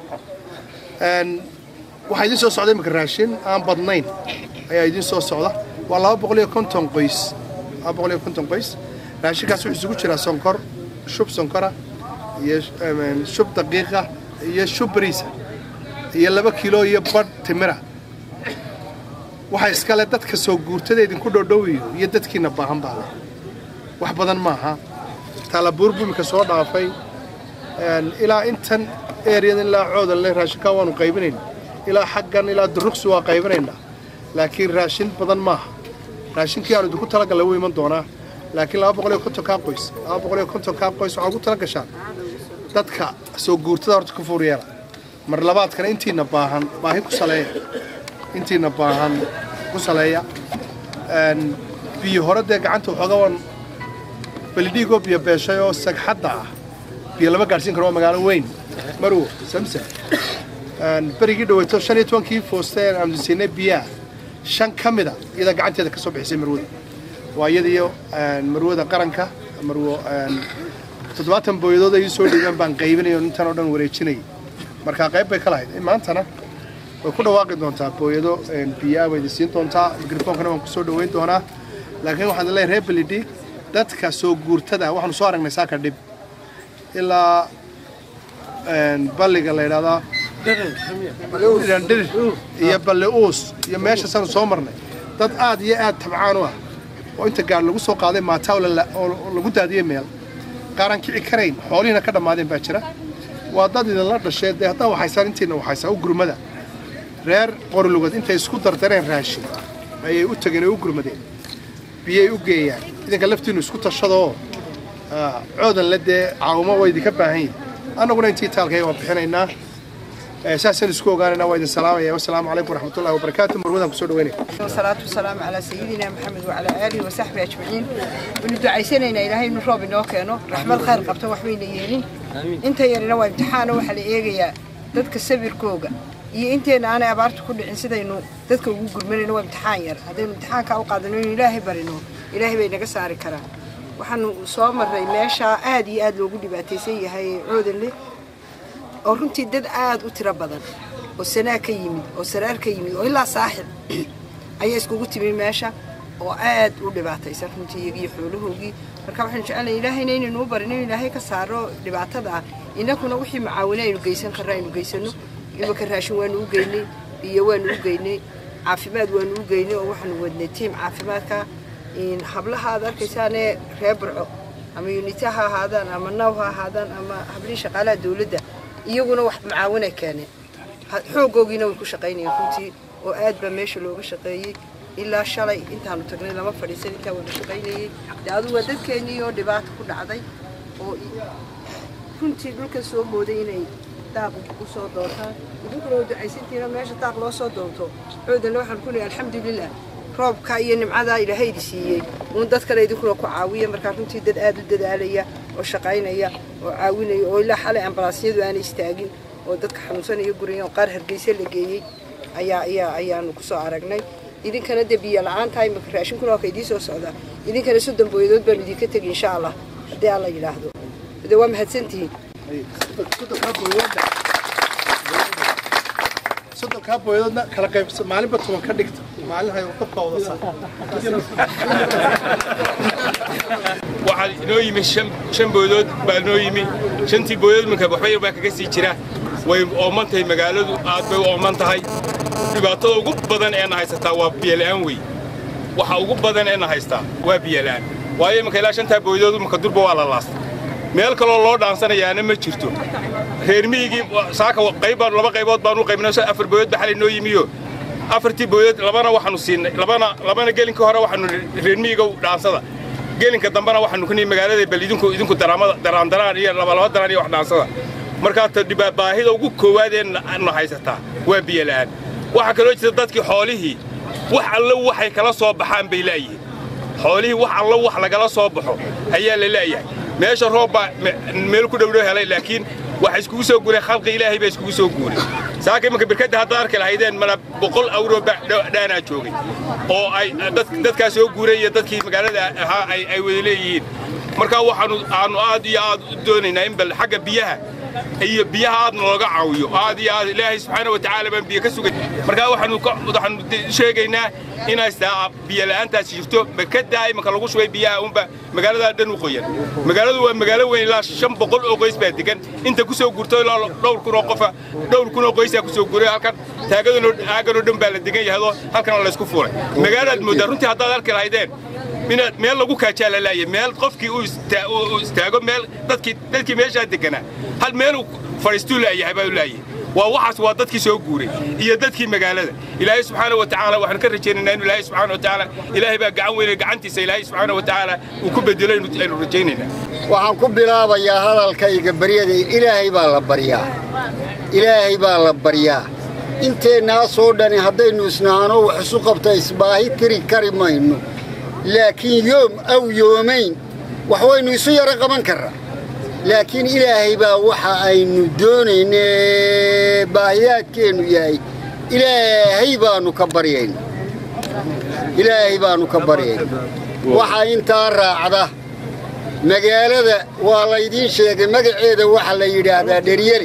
waxaa idiin soo socda iminka raashin aan badnayn ayaa idiin soo socda waa laba boqol iyo konton qoys laba boqol iyo konton qoys raashinkaas wuxuu isugu jiraa sonkor shub sonkora iyo shub daqiiqa iyo shub bariisa iyo laba kilo iyo badh timira waxaa iskale dadka soo guurtada idinku dhodhowiyo iyo dadkiina baahan baa leh wax badan maaha taalabuur buu iminka soo dhaafay ilaa intan ereyadan ilaa coodanle raashinkaa waanu qaybinayn ilaa xaggan ilaa duruqsi waa qaybinaynaa laakiin raashin badan maaha raashinkii aanu idinku talagalla wuu iman doonaa laakiin laba boqol iyo kontonkaa qoys laba boqol iyo kontonkaa qoys waxaa ugu tala gashaan dadka soo guurtada horta ka fuur yeela mar labaadkana intiina baahan baahi ku saleeya intiina baahan ku saleeya biyo hore dee gacanta waxooga waan belidhiigoo biyo beeshay oo sagxadda ah biyo lama gaadhsiin karo waa magaalo weyn marwo samsam berigii dhaweyto shan iyo tobankii foosteen aanu siinay biyaha shan ka mida iyadaa gacanteeda ka soo bixisay marwada waa iyada iyo marwada qaranka marwo toddobaatan booyadood ay soo dhiibeen baan qaybinay oo intan oo dhan wareejinayay markaa qayb bay ka lahayd maantana way ku dhawaaqi doontaa booyado biyaa way idin siin doontaa mikrofoonkana waan kusoo dhoweyn doonaa laakiin waxaan leeyahay reer belidhi dadka soo guurtada waxaanu soo aragnay saaka dhib ilaa balliga la yidhahdaa dhir iyo balle uus iyo meeshaasaanu soo marnay dad aad iyo aad tabcaan u ah oo inta gaar lagu soo qaaday maataa oo lagu daadiyey meel qaaran kici karayn xoolihiina ka dhammaadeen baa jira waa dad idinla dhashee dee haddaa waxaysaan intiina waxaysaa u gurmada reer qorlugad intay isku dardareen raashin ayay u tageen oo u gurmadeen biyay u geeyaan idinka laftiinu isku tashadoo coodan le dee caawimo waa idinka baahan yihin annaguna intii taalkayga waan bixinaynaa saasaan isku ogaanayna waa idin salaamaya wasalaamu calaykum waraxmatullahi wabarakaatu marwadaan kusoo dhaweynaya والصلاة والسلام على سيدنا محمد وعلى آله وصحبه أجمعين وندعي سنين إلهي نروب نوكينو رحمة الخير قبته وحبين يينين انت يرنا وامتحانا وحل إيغيا dadka sabirkooga iyo inteena aanay abaarta ku dhicin sidaynu dadka ugu gurmanayno waa imtixaan yar haddaynu imtixaanka u qaadano inuu ilaahay barino ilaahay bay naga saari karaan waxaanu soo marray meeshaa aad iyo aad loogu dhibaataysan yahay coodanle oo runtii dad aad u tiro badan oo sanaa ka yimid oo saraar ka yimid oo ilaa saaxib ayaa iskugu timi meesha oo aad u dhibaataysan runtii iyagiyo xoolahoogii marka waxaanu jecelnahay ilaahayna inaynu u barin inuu ilaahay ka saaro dhibaatada ah innakuna wixii macaawine aynu geysan karna aynu geysano imika raashin waanu u geynay biyo waanu u geynay caafimaad waanu u geynay oo waxaanu wadnay tiim caafimaadka hablaha aad arkaysaanee reer burco ama unita ha ahaadaan ama naw ha ahaadaan ama hablihii shaqaalaha dawladda iyaguna wax macaawina keeneen xoogoogiina way ku shaqaynayeen runtii oo aad baa meesha looga shaqeeyey ilaa shalay intaanu tagnay lama fadhiisan intaa wada shaqaynayey de adugu waa dadkeennii oo dhibaata ku dhacday oo runtii dhulkan soo mooday inay daaq u soo doontaan idinkuna waa ducaysantiina meesha daaq loo soo doonto coodanle waxaan ku leeyahay alxamdulilah roobka iyo nimcadaa ilaahaydi siiyey uun dad kale idinkuna ku caawiya markaa runtii dad aad u dadaalaya oo shaqaynaya oo caawinaya oo ilaa xalay ambalaasyadu aanay istaagin oo dadka xanuunsanaya guraya oo qaar hargeysa la geeyey ayaa ayaa ayaanu kusoo aragnay idinkana dee biyo la-aan tahay maka raashinkuna waa ka idiin soo socdaa idinkana soddon booyadood baanu idinka tegi insha allah haddii alla yidhaahdo de waa mahadsantihiin soddonkaa booyadoodna kala qaybsa maalinba toban ka dhigta maalin hay dabka wada waxaa inoo yimi shan shan boodood baa inoo yimi shantii boodood marka waxba yar baa kaga sii jira way ooman tahay magaaladu aad bay u ooman tahay dhibaatada ugu badan ee na haysataa waa biyola'aan wey waxa ugu badan ee na haystaa waa biyola'aan waayo imanka ilaa shantaa boodood imanka durba waa la laastay meel kaloo loo dhaansanayaana ma jirto reer miyigii saaka qayb baan laba qaybood baan u qaybnay so afar boodood baa xalay noo yimiyo afartii boodood labana waxaanu siinay labana labana gelinka hore waxaanu reer miyiga dhaansada gelinka dambena waxaanu ku nihi magaalada bal idinku idinku daraamada daraandaraan iyo labalaba daraan iyo wax dhaansada markaa ta dhibaa baahida ugu koowaad ee na haysataa waa biyo la'aan waxaa kaloo jirta dadkii xoolihii wax allo waxay kala soo baxaan bay laayihiin xoolihii wax allo wax lagala soo baxo ayaa la laayahay meesha roob baa meel ku dhowdhow helay laakiin waxa iskugu soo guuray khalqi ilaahay baa iskugu soo guuray saaka imanka birkadda haddaad arki lahaydeen mana boqol awro dhaanaa joogay oo ay dadkaa soo guuray iyo dadkii magaalada ahaa ay wada leeyihiin markaa waxaanu aanu aad iyo aad u doonaynaa in bal xagga biyaha iyo biyaha aad nooga caawiyo aad iyo aad ilaahay subxaana watacaala baan biyo ka sugay markaa waxaanu waxaanu sheegaynaa inays taa biyo la'aantaasi jirto makadaa imanka lagu shubay biyaha unba magaaladaa dhan u qoyan magaaladu waa magaalo weyn ilaa shan boqol oo qoys baa degan inta ku soo gurto ilaa dhowr kun oo qofa dhowr kun oo qoysaa ku soo guray halkan taagadano aaganoo dhan baa la degan yahadoo halkana laysku fuulay magaalaad mooddaa runtii haddaad arki lahaydeen inaad meel lagu kaajaa la laayay meel qofkii uu istaago meel dadkii dadkii meeshaa deganaa hal meeluu fadhiistuu laayahay baa u laayay waa waxaas waa dadkii soo guuray iyo dadkii magaalada ilaahay subxaana wa tacaala waxaan ka rajaynaynaa inu ilaahay subxaana wa tacaala ilaahay baa gacan weynay gacantiisa ilaahay subxaana wa tacaala uu ku bedelo aynu rajaynaynaa waxaan ku bilaabayaa hadalkayga baryada ilaahay baa la baryaa ilaahay baa la baryaa inteennaasoo dhani haddaynu isnaano wax isu qabta isbaahi tiri kari mayno laakiin yoom aw yoomayn wax waynu isu yaro qaban karraa laakiin ilaahay baa waxa aynu doonayne baahiyaadkeennu yahay ilaahay baannu ka baryayna ilaahay baannu ka baryayna waxaa intaa raacda magaalada waa laydiin sheegay magaceeda waxa la yidhaahdaa dheryeli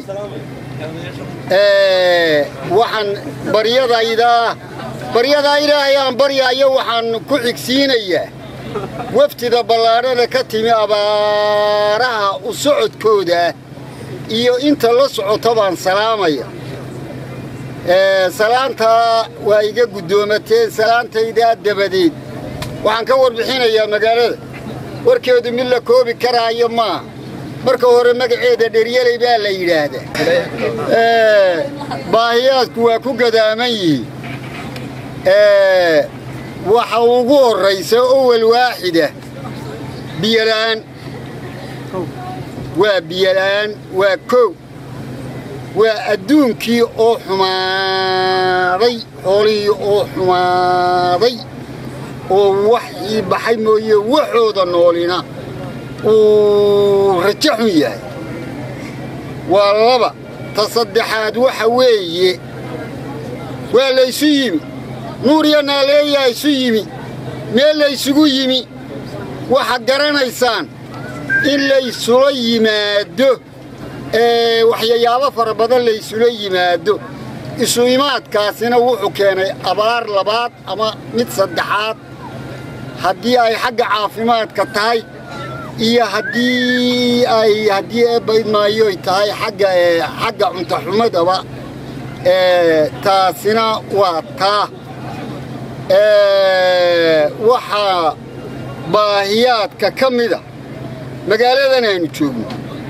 waxaan baryadaydaa baryadaa ilaahay aan baryaayo waxaan ku xigsiinayaa wafdida ballaadhada ka timi abaaraha u socodkooda iyo inta la socota baan salaamaya salaantaa waa iga guddoomateen salaantaydaa dabadeed waxaan ka warbixinayaa magaalada warkeedu mid la koobi karaayo maaha marka hore magaceeda dheryeley baa la yidhaahdaa baahiyaadku waa ku gadaaman yihiin waxa ugu horraysa owel waaxida biyola'aan waa biyola'aan waa kow waa adduunkii oo xumaaday xoolihii oo xumaaday oo waxii baxay mooye waxooda noolina uu rajo xun yahay waa laba ta saddexaad waxa weeye waa laysu yimi nuur iyo naaleeyaa isu yimi meel laysugu yimi waxaad garanaysaan in laysula yimaado waxyayaabo fara badan laysula yimaado isu imaadkaasina wuxuu keenay abaar labaad ama mid saddexaad haddii ay xagga caafimaadka tahay iyo haddii ay haddii eebbaydmaayoy tahay xagga xagga cuntaxumadaba taasina waa taa waxaa baahiyaadka ka mida magaaladan aynu joogno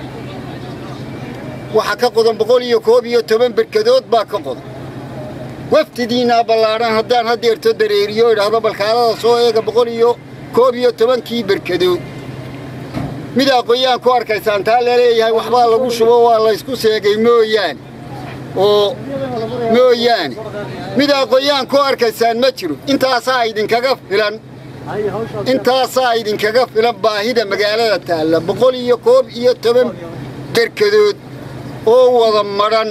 waxaa ka qodan boqol iyo koob iyo toban berkadood baa ka qodan waftidiinnaa ballaadhan haddaan haddeerto dareeriyo idhaahdo balkaalada soo eega boqol iyo koob iyo tobankii berkadood mid aqoyaan ku arkaysaan taa laleeyahay waxbaa lagu shubo waa laysku seegay mooyaane oo mooyaane mid aqoyaan ku arkaysaan ma jiro intaasaa idinkaga filan intaasaa idinkaga filan baahida magaalada taalla boqol iyo koob iyo toban berkadood oo wada madhan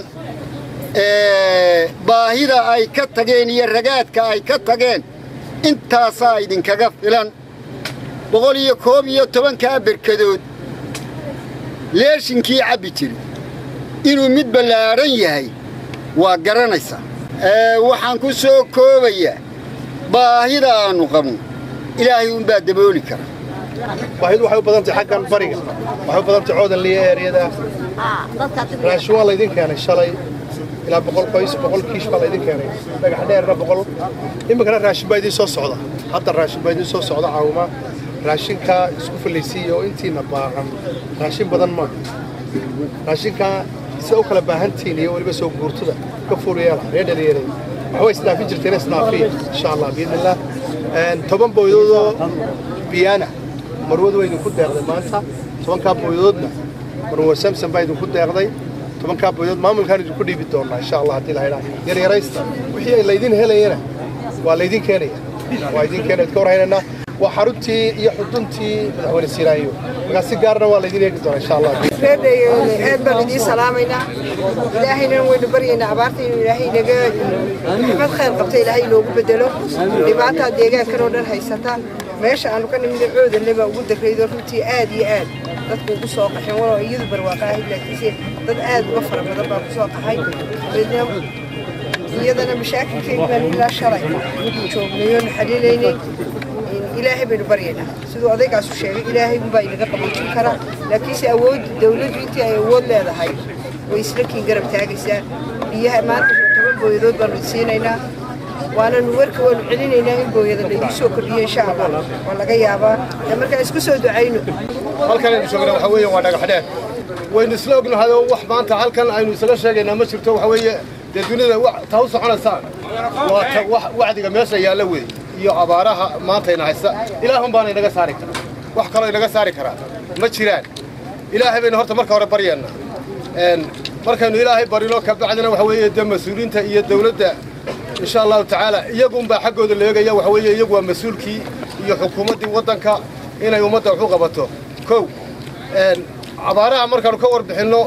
baahida ay ka tageen iyo ragaadka ay ka tageen intaasaa idinkaga filan boqol iyo koob iyo tobankaa berkadood leeshinkii cabbi jiri inuu mid ballaadhan yahay waa garanaysaa waxaan ku soo koobayaa baahida aannu qabno ilaahay unbaa dabooli kara baahidu waxay u badan tahay xaggan bariga waxay u badan tahay coodanliya eeriyada raashin waa laydin keenay shalay ilaa boqol qoys boqol kiish baa laydin keenay dhagax dheerna boqol iminkana raashin baa idiin soo socda hadda raashin baa idiin soo socda caawima raashinkaa isku fallaysiiya oo intiina baahan raashin badan ma raashinkaa sida u kala baahantihiin iyo weliba soo guurtada ka fuuriyeela reer dhalinyarada waxbay isdhaafin jirteen isdhaafiya insha allah biidni illah toban booydoodoo biyaana marwadu waa idinku deeqday maanta tobankaa booydoodna marwa samson baa idinku deeqday tobankaa booydood maamulkaan idinku dhiibi doonaa insha allah haddii la idhaa yaryaraysta wixii laydin helayana waa laydin keenaya waa idin keenaya ka warhaynaynaa waa xaruntii iyo xuduntii madaxweyne siiraayo markaa si gaarna waa laydin eegi doonaa insha allah reerdheegeena aad baan idiin salaamaynaa ilaahayna waynu baryaynaa abaarta inuu ilaahay naga raxmad khayr qabta ilaahay inoogu bedelo dhibaataa deegaankan oo dhan haysata meesha aanu ka nimid coodanle baa ugu darraydo runtii aad iyo aad dadku ugu soo qaxeen waloo iyadu barwaaqa ahayd laakiinse dad aad uga fara badan baa ku soo qaxay iyadana mashaakilkeedu baan ilaa shalay joognayoonu xaliilaynay ilaahay baynu baryaynaa siduu odaygaasu sheegay ilaahay unbaa inaga qaboojin karaa laakiinse awoodda dawladdu intii ay awood leedahay way isla kiin garab taagaysaa biyaha maanta toban booyadood baanu siinaynaa waananu warka waanu celinaynaa in booyada laygu soo kordhiyo insha allah waa laga yaabaa de markaan isku soo ducayno halkan aynu joogna waxa weeye waa dhagax dheer waynu isla ognahay oo wax maanta halkan aynu isaga sheegaynaa ma jirto waxa weeye dee dunida taa u soconaysaan waa ta wacdiga meesha yaalla wey iyo abaaraha maantayna haysta ilaahun baana inaga saari karaa wax kaloo inaga saari karaa ma jiraan ilaahay baynu horta marka hore baryeennaa markaynu ilaahay barino ka bacdina waxa weeye dee mas-uuliyiinta iyo dawladda insha allahu tacaala iyagunbaa xaggooda la eegaya waxa weeye iyagu waa mas-uulkii iyo xukuumaddii waddanka inay ummadda wax u qabato kow abaaraha markaanu ka warbixinno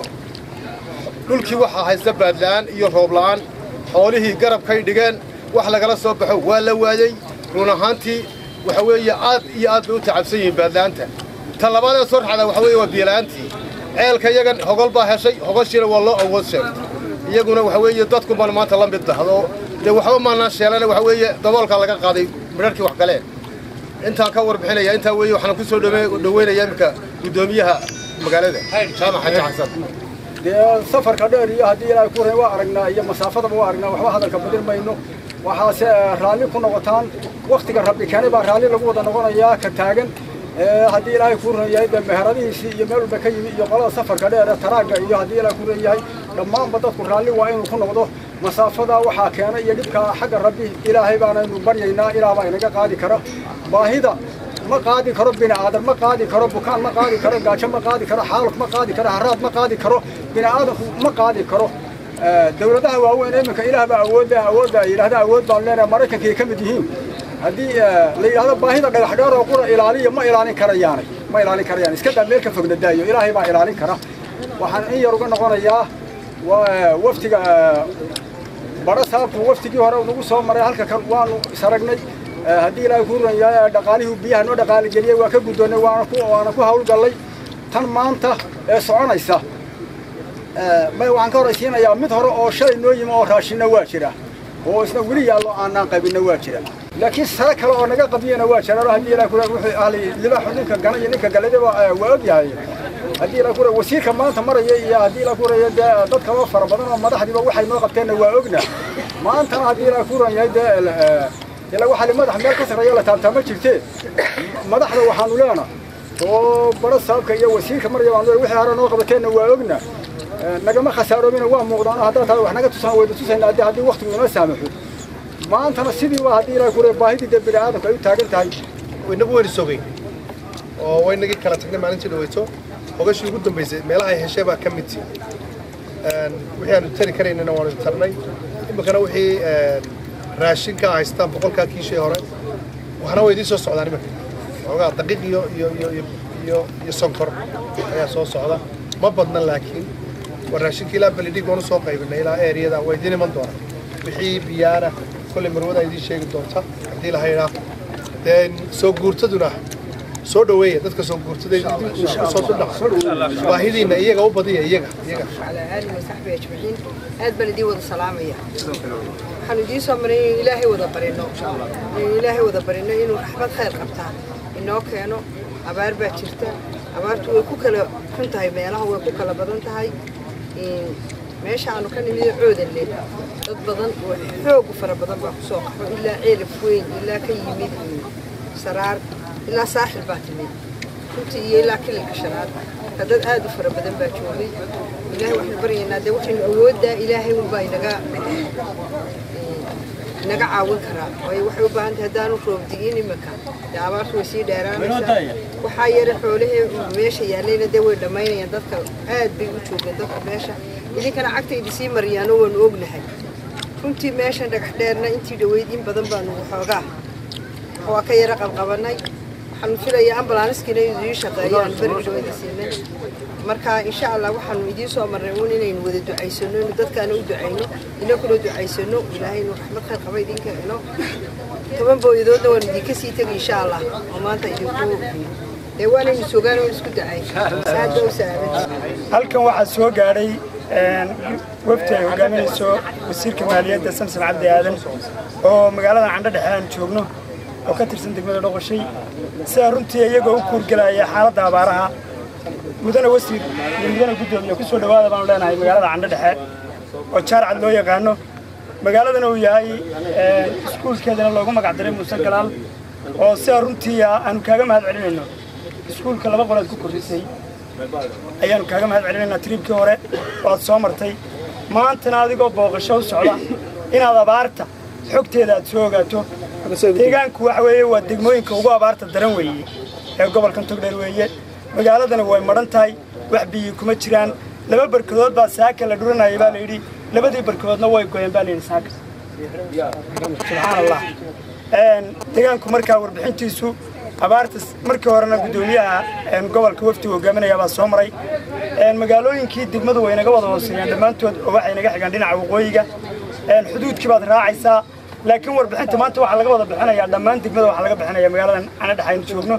dhulkii waxaa haysta baadla'aan iyo roobla'aan xoolihii garabkay dhigeen wax lagala soo baxo waa la waayey run ahaantii waxa weeye aad iyo aad bay u tacabsan yihiin baadla'aanta ta labaad ee soo raxda waxa weeye waa biyola'aantii ceelka iyagan hogol baa heshay hogoshiina waa loo awood sheegtay iyaguna waxa weeye dadku baan maanta la mid dahdo dee waxba maanaan sheelana waxa weeye daboolkaa laga qaaday midharkii wax galeen intaan ka warbixinaya intaa weeye waxaan ku soo dhoweynayaa iminka guddoomiyaha magaalada jaamac xaji xasan dee safarka dheer iyo haddii ilaahay ku waa aragnaa iyo masaafadaba waa aragnaa waxba hadalka badin mayno waxaase raalli ku noqotaan waktiga rabbi keenay baa raalli lagu wada noqonayaa ka taagan haddii ilaahay kuu ran yahay dee meheradihiisii iyo meel walba ka yimi iyo qolada safarka dheer taraagga iyo haddii ilaahay kuu ran yahay dhammaanba dadku raalli waa inuu ku noqdo masaafada waxaa keena iyo dhibka xagga rabbi ilaahay baanaynu baryaynaa ilaah baa inaga qaadi kara baahida ma qaadi karo bini aadan ma qaadi karo bukaan ma qaadi karo gaajo ma qaadi karo xaaluf ma qaadi karo haraad ma qaadi karo bini aadanku ma qaadi karo dawladaha waaweyn iminka ilaah baa awoodda awoodda ay yidhahda awood baan leenahay maraykankay ka mid yihiin haddii la yidhahdo baahida dhagax dheer oo qura ilaaliya ma ilaalin karayaanay ma ilaalin karayaan iska daa meel ka fogna daayo ilaahay baa ilaalin kara waxaan in yar uga noqonayaa waftiga badho saabku waftigii hore nagu soo maray halka kan waanu isaragnay haddii ilaahay kuu ran yahay dhaqaalihii biyaha noo dhaqaali geliyey waa ka guddoonnay waana ku waana ku hawlgallay tan maanta ee soconaysa may waxaan ka horaysiinayaa mid hore oo shalay noo yimi oo raashinna waa jira oo isna weli yaallo aanaan qabinna waa jira laakiin sare kale oo naga qabiyana waa jiraan haddii ilaahay kuu wuxuu ahli libaaxu ninka gana iyo ninka galadaba waa og yahay haddii ilaahay kuu wasiirka maanta maraya iyo haddii ilaahay kuu dee dad kaloo fara badan oo madaxdiiba waxay noo qabteenna waa ogna maantana haddii ilaahay kuu ran yahay dee ilaa waxaa madax meel ka sarreeya la taabtaa ma jirtee madaxda waxaanu leena oo baro saabka iyo wasiirka maraya baanu leena wixii hore noo qabateenna waa ogna nagama khasaaroobina waa muuqdaan haddaa tahay wax naga tusaan wayda tusayna haddii haddii waqtigu inoo saamaxo maantana sidii waa haddii ilaahay kule baahidii dee bini aadamku ay u taagan tahay waynagu waynu sogay oo waynagii kala tagnay maalintii dhaweyto hogashii ugu dambaysay meelaha ay heshay baa ka mid tii wixii aanu tari karaynana waanu tarnay iminkana wixii raashinka haystaan boqolkaa kiishii hore waxna waa idiin soo socdaan iminka xoogaa daqiiq iyo iyo iyo iyo iyo iyo sonkor ayaa soo socda ma badna laakiin waa raashinka ilaa beledhig waan usoo qaybinay ilaa eeriyada waa idiin iman doonaa wixii biyaana kolley marwada idiin sheegi doonta haddii la haydhaa dee soo guurtaduna soo dhaweeya dadka soo guurtada soo dudhaca baahidiina iyaga u badiya iyaga iyaga على آله وصحبه أجمعين aad baan idiin wada salaamaya waxaan idiin soo maray inuu ilaahay wada barino inuu ilaahay wada barino inuu raxmad khayr qabtaa inoo keeno abaar baa jirta abaartu way ku kala xun tahay meelaha way ku kala badan tahay meesha aanu ka nimid coodanle dad badan oo xoog u fara badan baa kusoo qaxo ilaa ceelif weyn ilaa ka yimid saraar ilaa saaxil baa timid runtii iyo ilaa kililka shanaad marka dad aad u fara badan baa joogay ilaahay waxaynu baryaynaa dee waxaynu awooddaa ilaahay unbaa inaga inaga caawin karaa waayo waxay u baahan tahay haddaanu roobdi'in iminka dee abaartu way sii dheeraanaysaa waxaa yara xoolahee meesha yaallayna dee way dhammaynayaan dadka aad bay u joogeen dadka meesha idinkana cagtaydi sii mariyaano waanu ognahay runtii meeshan dhagax dheerna intii dhaweyd in badan baanu waxoogaa waa ka yara qabqabanay waxaanu filayaa ambalaaniskiina inuu idiin shaqeeyo aan beri dhawada siinay marka insha allah waxaanu idiin soo marnay uun inaynu wada ducaysano inu dadkaana u ducayno inakuna ducaysano ilaahay inuu raxmad khayr qaba idinka helo toban booyadoodna waanu idinka sii tegi insha allah oo maanta idinku dee waanaynu sugaan oo isku dacay saada u saaban halkan waxaa soo gaadhay wafdi ay hogaaminayso wasiirka maaliyadda samson cabdi aadan oo magaalada candho dhexe aan joogno oo ka tirsan degmada dhoqoshay sidaa runtii iyagoo u kuurgelaya xaaladda abaaraha mudane wasiir iyo mudane guddoomiye ku soo dhowaada baanu leenahay magaalada candho dhexe oo jaarcad loo yaqaano magaaladana uu yahay iskuulkeedana loogu magac diray muuse galaal oo sidaa runtii aanu kaaga mahad celinayno iskuulka laba qolaad ku kordhisay ayaanu kaaga mahad celinaynaa tiriibkii hore oo aad soo martay maantana adigoo booqasho u socda inaad abaarta xogteeda aad soo ogaato deegaanku waxa weeye waa degmooyinka ugu abaarta daran weeye ee gobolkan togdheer weeye magaaladana way madhan tahay wax biyi kuma jiraan laba barkadood baa saaka la dhuranayay baa layidhi labadii barkadoodna way goyeen baa layidhi saaka subxaan allah deegaanku markaa warbixintiisu abaarta markii horena guddoomiyaha gobolka wafdiga hogaaminaya baa soo maray magaalooyinkii degmadu way naga wada hooseeyaan dhammaantood oo waxay naga xigaan dhinaca waqooyiga xuduudkii baad raacaysaa laakiin warbixinta maanta waxaa laga wada bixinayaa dhammaan degmada waxaa laga bixinayaa magaaladan canadhex aynu joogno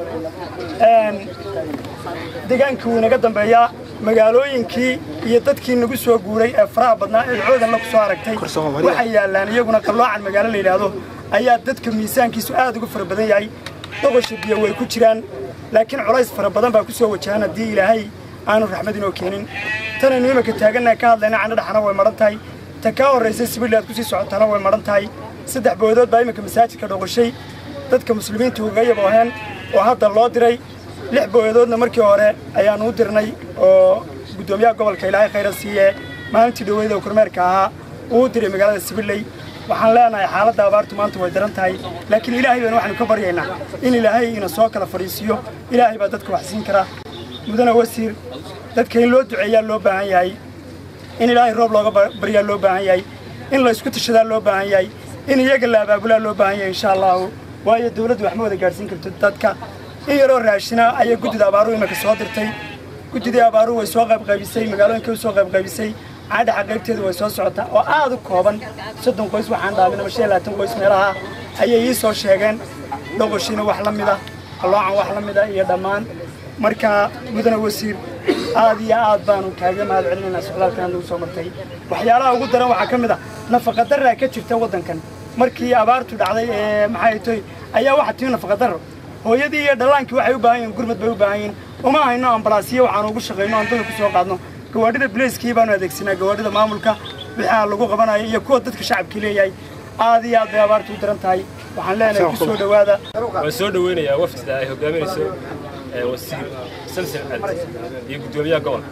deegaankii wuu inaga dambeeyaa magaalooyinkii iyo dadkii nagu soo guuray ee faraha badnaa ee coodan la ku soo aragtay waxay yaallaan iyaguna qalloocan magaalo la yidhaahdo ayaa dadka miisaankiisu aad uga fara badan yahay doqosha biyo way ku jiraan laakiin culays fara badan baa ku soo wajahan haddii ilaahay aanu raxmad inoo keenin tanaynu iminka taagannaha ka hadlayna candhadhaxna way madhan tahay ta kaa horraysay sibiil aad kusii socotana way madhan tahay saddex boodood baa iminka masaajidka dhoqoshay dadka muslimiinta uga yabooheen oo hadda loo diray lix booyadoodna markii hore ayaanu u dirnay oo guddoomiyaha gobolka ilaahay khayra siiye maalintii dhoweyda oo kormeerka ahaa uu u diray magaalada sibiley waxaan leenahay xaaladda abaartu maanta way daran tahay laakiin ilaahay baynu waxaanu ka baryaynaa in ilaahay ina soo kala fadhiisiiyo ilaahay baa dadka wax siin kara mudane wasiir dadka in loo duceeyaa loo baahan yahay in ilaahay roob looga baryaa loo baahan yahay in la isku tashadaa loo baahan yahay in iyaga la abaabulaa loo baahan yahay insha allahu waayo dawladdu wax ma wada gaadhsiin karto dadka in yaroo raashina ayay guddida abaaruhu iminka soo dirtay guddidii abaaruhu way soo qaybqaybisay magaalooyinkay u soo qaybqaybisay caadhaxa qaybteedu way soo socotaa oo aad u kooban soddon qoys waxaan dhaamin ama shan iyo labaatan qoys meelaha ayay ii soo sheegeen dhoqoshiina wax la mida qalloocan wax la mida iyo dhammaan marka mudane wasiir aad iyo aad baanu kaaga mahad celinaynaa socdaalkan nagu soo martay waxyaalaha ugu daran waxaa ka mid ah nafaqadarraa ka jirta waddankan markii abaartu dhacday ee maxay toy ayaa waxa timi nafaqadarro hooyadii iyo dhallaankii waxay u baahan yihiin gurmad bay u baahan yihiin uma hayno ambalaasiyo waxaanu ugu shaqayno aan dadka ku soo qaadno gawaadhida bileyskii baanu adeegsanaa gawaadhida maamulka wixii lagu qabanayo iyo kuwa dadka shacabkii leeyahay aad iyo aad bay abaartu u daran tahay waxaan leenahay ku soo dhowaada waan soo dhaweynayaa wafdida ay hogaaminayso wasiir samson cabdi iyo guddoomiyaha gobolka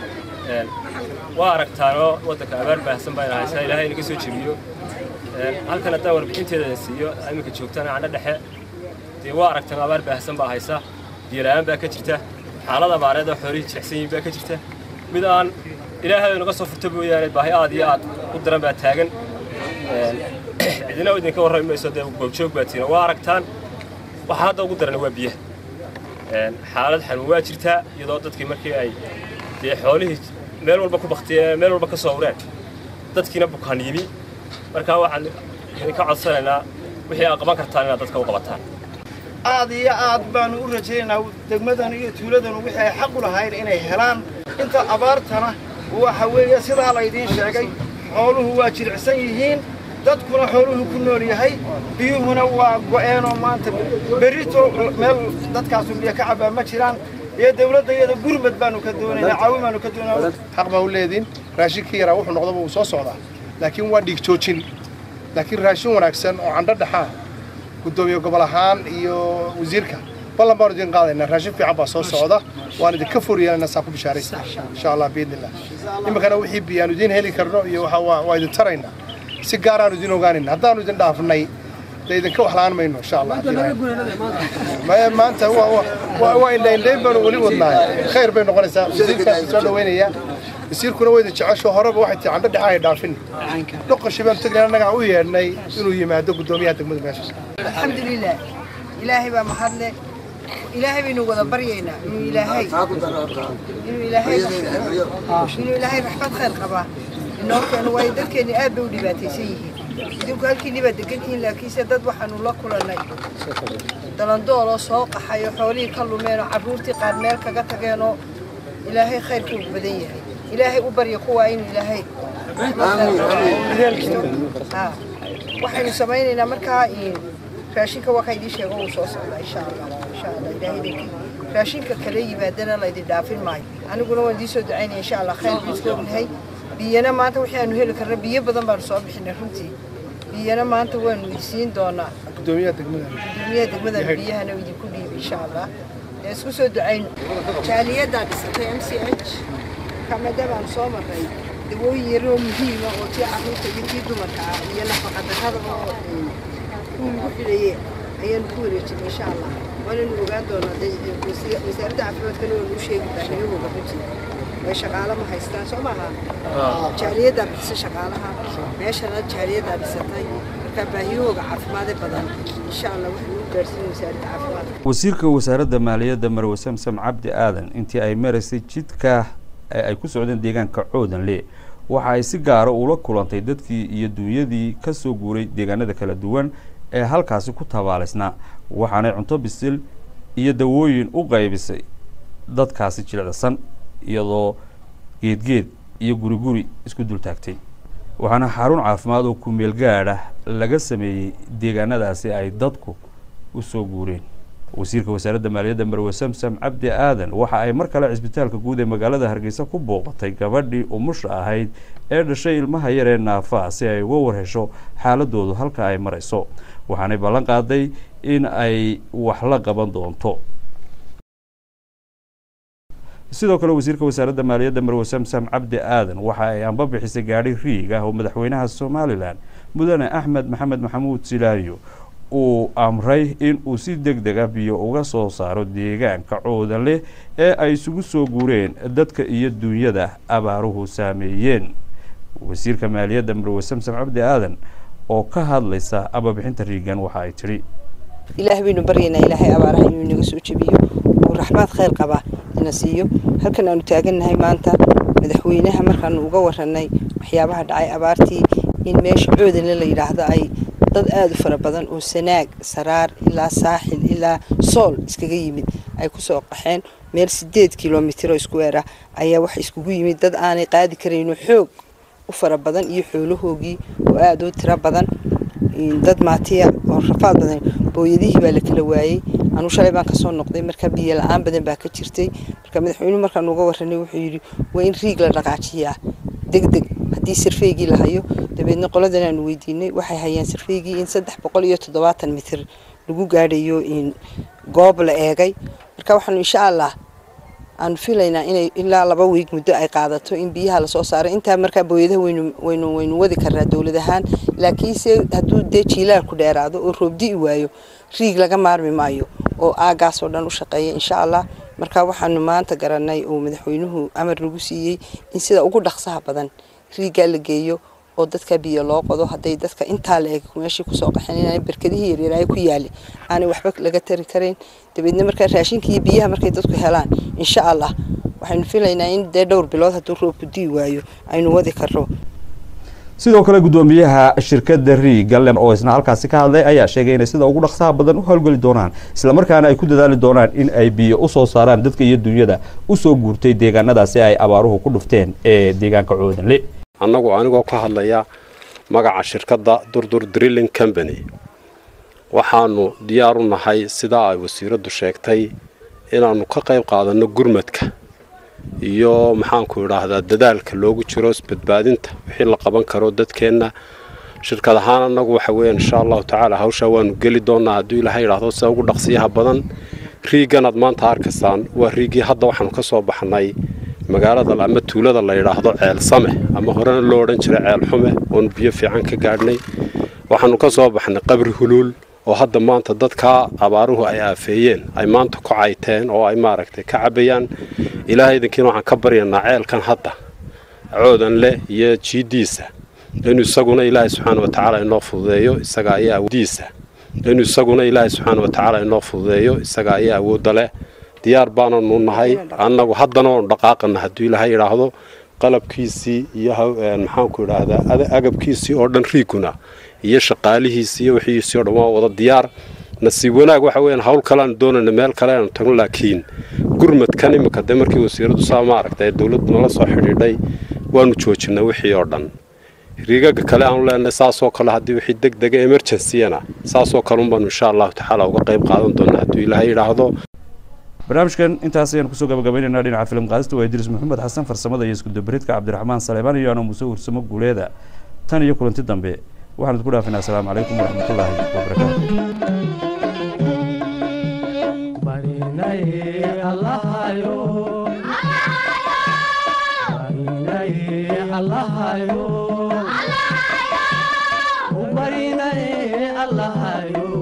waa aragtaanoo waddanka abaar baahsan baa haysaa ilaahay inaga soo jebiyo halkan haddaan warbixinteeda siiyo iminka joogtana candho dhexe dee waa aragtaan abaar baahsan baa haysa biyola-aan baa ka jirta xaalad abaareed oo xoolihii jilicsan yihiin baa ka jirta mid aan ilaahay naga soo furto mooyaane baahi aad iyo aad u daran baa taagan cidina idinka warrami mayso dee goobjoog baa tiina waa aragtaan waxaa hadda ugu darana waa biyaha xaalad xanuun waa jirtaa iyadoo dadkii markii ay dee xoolihii meel walba ku baktiyeen meel walba ka soo ureen dadkiina bukaan yimi markaa waxaan idinka codsanaynaa wixii aad qaban kartaan inaad dadka u qabataan aad iyo aad baanu u rajaynaynaa degmadan iyo tuuladan wixii ay xaq u lahayn inay helaan inta abaartana waxa weeye sidaa laydiin sheegay xooluhu waa jilicsan yihiin dadkuna xooluhu ku nool yahay biyuhuna waa go'eenoo maanta berrito meel dadkaasu biyo ka cabaa ma jiraan iyo dawladda iyada gurmad baanu ka doonaynaa caawin baanu ka doonaynaa xaq baa u leediin raashinkii yaraa wuxuu noqdaba wuu soo socdaa laakiin waa dhiig joojin laakiin raashin wanaagsan oo candho dhaxaa guddoomiye gobol ahaan iyo wasiirka ballan baanu idin qaadaynaa raashin fiican baa soo socda waan idinka foryeelana saa ku bishaaraysa insha allah biidnillah iminkana wixii biyaanu idin heli karno iyo waa idin taraynaa si gaaraanu idin ogaanayna haddaanu idin dhaafnay dee idinka wax la'aan mayno insha allah maya maanta waa indhaindhayn baanu weli wadnaay khayr bay noqonaysaa wasiirkaas soo dhaweynaya wasiirkuna waa idin jecesho horeba waxay tii candho dhexaa ay dhaafin dhoqoshi baanu tegnay annagaa u yeedhnay inuu yimaado guddoomiyaha degmada meesha alxamdulilah ilaahay baa mahadle ilaahay baynu wada baryaynaa inuu ilaahay inuu ilaahay inuu ilaahay raxmad khayr qabaa inoo keeno waayo dadkeenni aad bay u dhibaataysan yihiin idinku halkiinni baad degan tihiin laakiinse dad waxaanu la kulannay dalandooloo soo qaxayo xoolihii ka lumeenoo carruurtii qaar meel kaga tageenoo ilaahay khayrkuu badan yahay ilaahay u barya kuwaa inuu ilaahay waxaynu samaynaynaa markaa raashinka waa ka idiin sheego uu soo socdaa insha allah insha allah ilaahay dankii raashinka kale yimaadana laydin dhaafin maayo aniguna waan idiin soo ducaynaya insha allah khayr buu iska ognahay biyana maanta wixii aanu heli karna biyo badan baanu soo bixinay runtii biyana maanta waanu idisiin doonaa guddoomiyaha degmada gudoomiyaha degmada biyahana idinku dhiibi insha allah dee isku soo ducayno jaaliyaddaa dhisatay m c h kamada baan soo maray dawooyin yaroo muhiima oo tii carruurta iyo tii dumarka ah iyo nafaqadarrada oo kuwii lagu xidhaye ayaanu ku wareejinay insha allah waananu ogaan doonaa wasaaradda caafimaadkana waanu u sheegi baahiyahooga runtii way shaqaalo ma haystaan soo maaha jaaliyaddaa bixisa shaqaalaha meeshana jaaliyaddaa dhisatay marka baahiyahooga caafimaade badan insha allah waxaanu u gaarsiin wasaaradda caafimaadka wasiirka wasaaradda maaliyadda marwe samsam cabdi aadan intii ay maraysay jidka ee ay ku socdeen deegaanka coodanle waxa ay si gaara ula kulantay dadkii iyo duunyadii ka soo guuray deegaanada kala duwan ee halkaasi ku tabaalaysnaa waxaanay cunto bisil iyo dawooyin u qaybisay dadkaasi jilicsan iyadoo geedgeed iyo guri guri isku dul taagtay waxaana xarun caafimaad oo kumeel gaadh ah laga sameeyey deegaanadaasi ay dadku u soo guureen wasiirka wasaaradda maaliyadda marwe samsam cabdi aadan waxa ay mar kale cisbitaalka guud ee magaalada hargeysa ku booqatay gabadhii umusha ahayd ee dhashay ilmaha yar ee naafaa si ay uga warhesho xaaladoodu halka ay marayso waxaanay ballan qaaday in ay wax la qaban doonto sidoo kale wasiirka wasaaradda maaliyadda marwe samsam cabdi aadan waxa ay amba bixisay gaadhi riig ah oo madaxweynaha somalilan mudane axmed maxamed maxamuud silaayo uu amray in uu si deg deg ah biyo uga soo saaro deegaanka coodan leh ee ay isugu soo guureen dadka iyo duunyada abaaruhu saameeyeen wasiirka maaliyadda marwe samsam cabdi aadan oo ka hadlaysa ababixinta riigan waxa ay tidhi ilaah baynu baryaynaa ilaahay abaaraha inuu inaga soo jebiyo uu raxmaad khayr qaba ina siiyo halkan aanu taagannahay maanta madaxweynaha markaanu uga warranay waxyaabaha dhacay abaartii in meesha coodanle la yidhaahdo ay dad aada u fara badan oo sanaag saraar ilaa saaxil ilaa sool iskaga yimid ay kusoo qaxeen meel sideed kilomitr oo iskuweer ah ayaa waxa iskugu yimid dad aanay qaadi karayno xoog u fara badan iyo xoolahoogii oo aada u tiro badan dad maatiya oo rafaad badan booyadihii baa la kala waayey anuu shalay baan kasoo noqday markaa biyo la-aan badan baa ka jirtay marka madaxweynuhu markaan uga warranay wuxuu yidhi waa in riig la dhaqaajiyaa deg deg haddii sarfeygii la hayo dabeedna qoladan aanu weydiinay waxay hayaan sarfeygii in saddex boqol iyo toddobaatan mitir lagu gaadhayo goob la eegay marka waxaanu insha allah aanu filaynaa inay ilaa laba wiig muddo ay qaadato in biyaha lasoo saaro intaa markaa booyadaha waynu waynu waynu wadi karnaa dowlad ahaan laakiinse hadduu dee jiilaal ku dheeraado oo roobdi'i waayo riig laga maarmi maayo oo aagaas oo dhan u shaqeeya insha allah marka waxaanu maanta garanay oo madaxweynuhu amar nagu siiyey in sida ugu dhaqsaha badan riiggaa la geeyo oo dadka biyo loo qodo hadday dadka intaa la eg meeshii kusoo qaxeen inaan berkadihii yaryaraay ku yaali aanay waxba laga tari karayn dabeedna markaa raashinka iyo biyaha markay dadku helaan insha allah waxaynu filaynaa in dee dhowr bilood hadduu roobku dii waayo aynu wadi karno sidoo kale guddoomiyaha shirkadda riigalen oo isna halkaasi ka hadlay ayaa sheegay inay sida ugu dhaqsaha badan u howlgeli doonaan islamarkaana ay ku dadaali doonaan in ay biyo usoo saaraan dadka iyo dunyada usoo guurtay deegaanadaasi ay abaaruhu ku dhufteen ee deegaanka coodanle annagu anigoo ka hadlaya magaca shirkadda durdur drilling company waxaanu diyaar u nahay sidaa ay wasiiraddu sheegtay inaannu ka qayb qaadanno gurmadka iyo maxaanku idhaahdaa dadaalka loogu jiro isbadbaadinta wixii la qaban karo dadkeenna shirkad ahaan annagu waxa weeyaan insha allahu tacaala hawshaa waanu geli doonaa hadduu ilaahay idhaahdo sida ugu dhaqsiyaha badan riiganaad maanta arkaysaan waa riigii hadda waxaanu ka soo baxnay magaalada ama tuulada la yidhaahdo ceel same ama horena loo odhan jiray ceel xume oonu biyo fiican ka gaadhnay waxaanu ka soo baxnay qabri huluul oo hadda maanta dadkaa abaaruhu ay aafeeyeen ay maanta ku cayteen oo ay maaragtay ka cabayaan ilaahay idinkiina waxaan ka baryanaa ceelkan hadda coodan leh iyo jiiddiisa inuu isaguna ilaahay subxaana watacaala inoo fududeeyo isaga ayaa awoodiisa inuu isaguna ilaahay subxaana watacaala inoo fududeeyo isaga ayaa awoodda leh diyaar baananu nahay annagu haddana oonu dhaqaaqana hadduu ilaahay idhaahdo qalabkiisii iyo maxaanku idhaahdaa agabkiisii oo dhan riiguna iyo shaqaalihiisii iyo wixiisii oo dhan waa wada diyaar nasiib wanaag waxa weeyaan hawl kaleaanu doonayna meel kale aanu tagno laakiin gurmadkan imika dee markii wasiiradu saa maaragtay dowladdu nala soo xidhiidhay waanu joojinay wixii oo dhan riigaga kale aanu leenahay saasoo kale haddii wixii deg dega emergenciyana saasoo kale unbaanu insha allahu tacaala uga qayb qaadan doonaa hadduu ilaahay idhaahdo barnaamijkan intaas ayaan kusoo gabagabaynaynaa dhinaca filim qaadista waa idriis maxamed xasan farsamada iyo iskudabaridka cabdiraxmaan saleebaan iyo ano muuse ursamo guuleeda tan iyo kulanti dambe waxaan idinku dhaafinaa asalaamu calaykum waraxmatullaahi wabarakaatu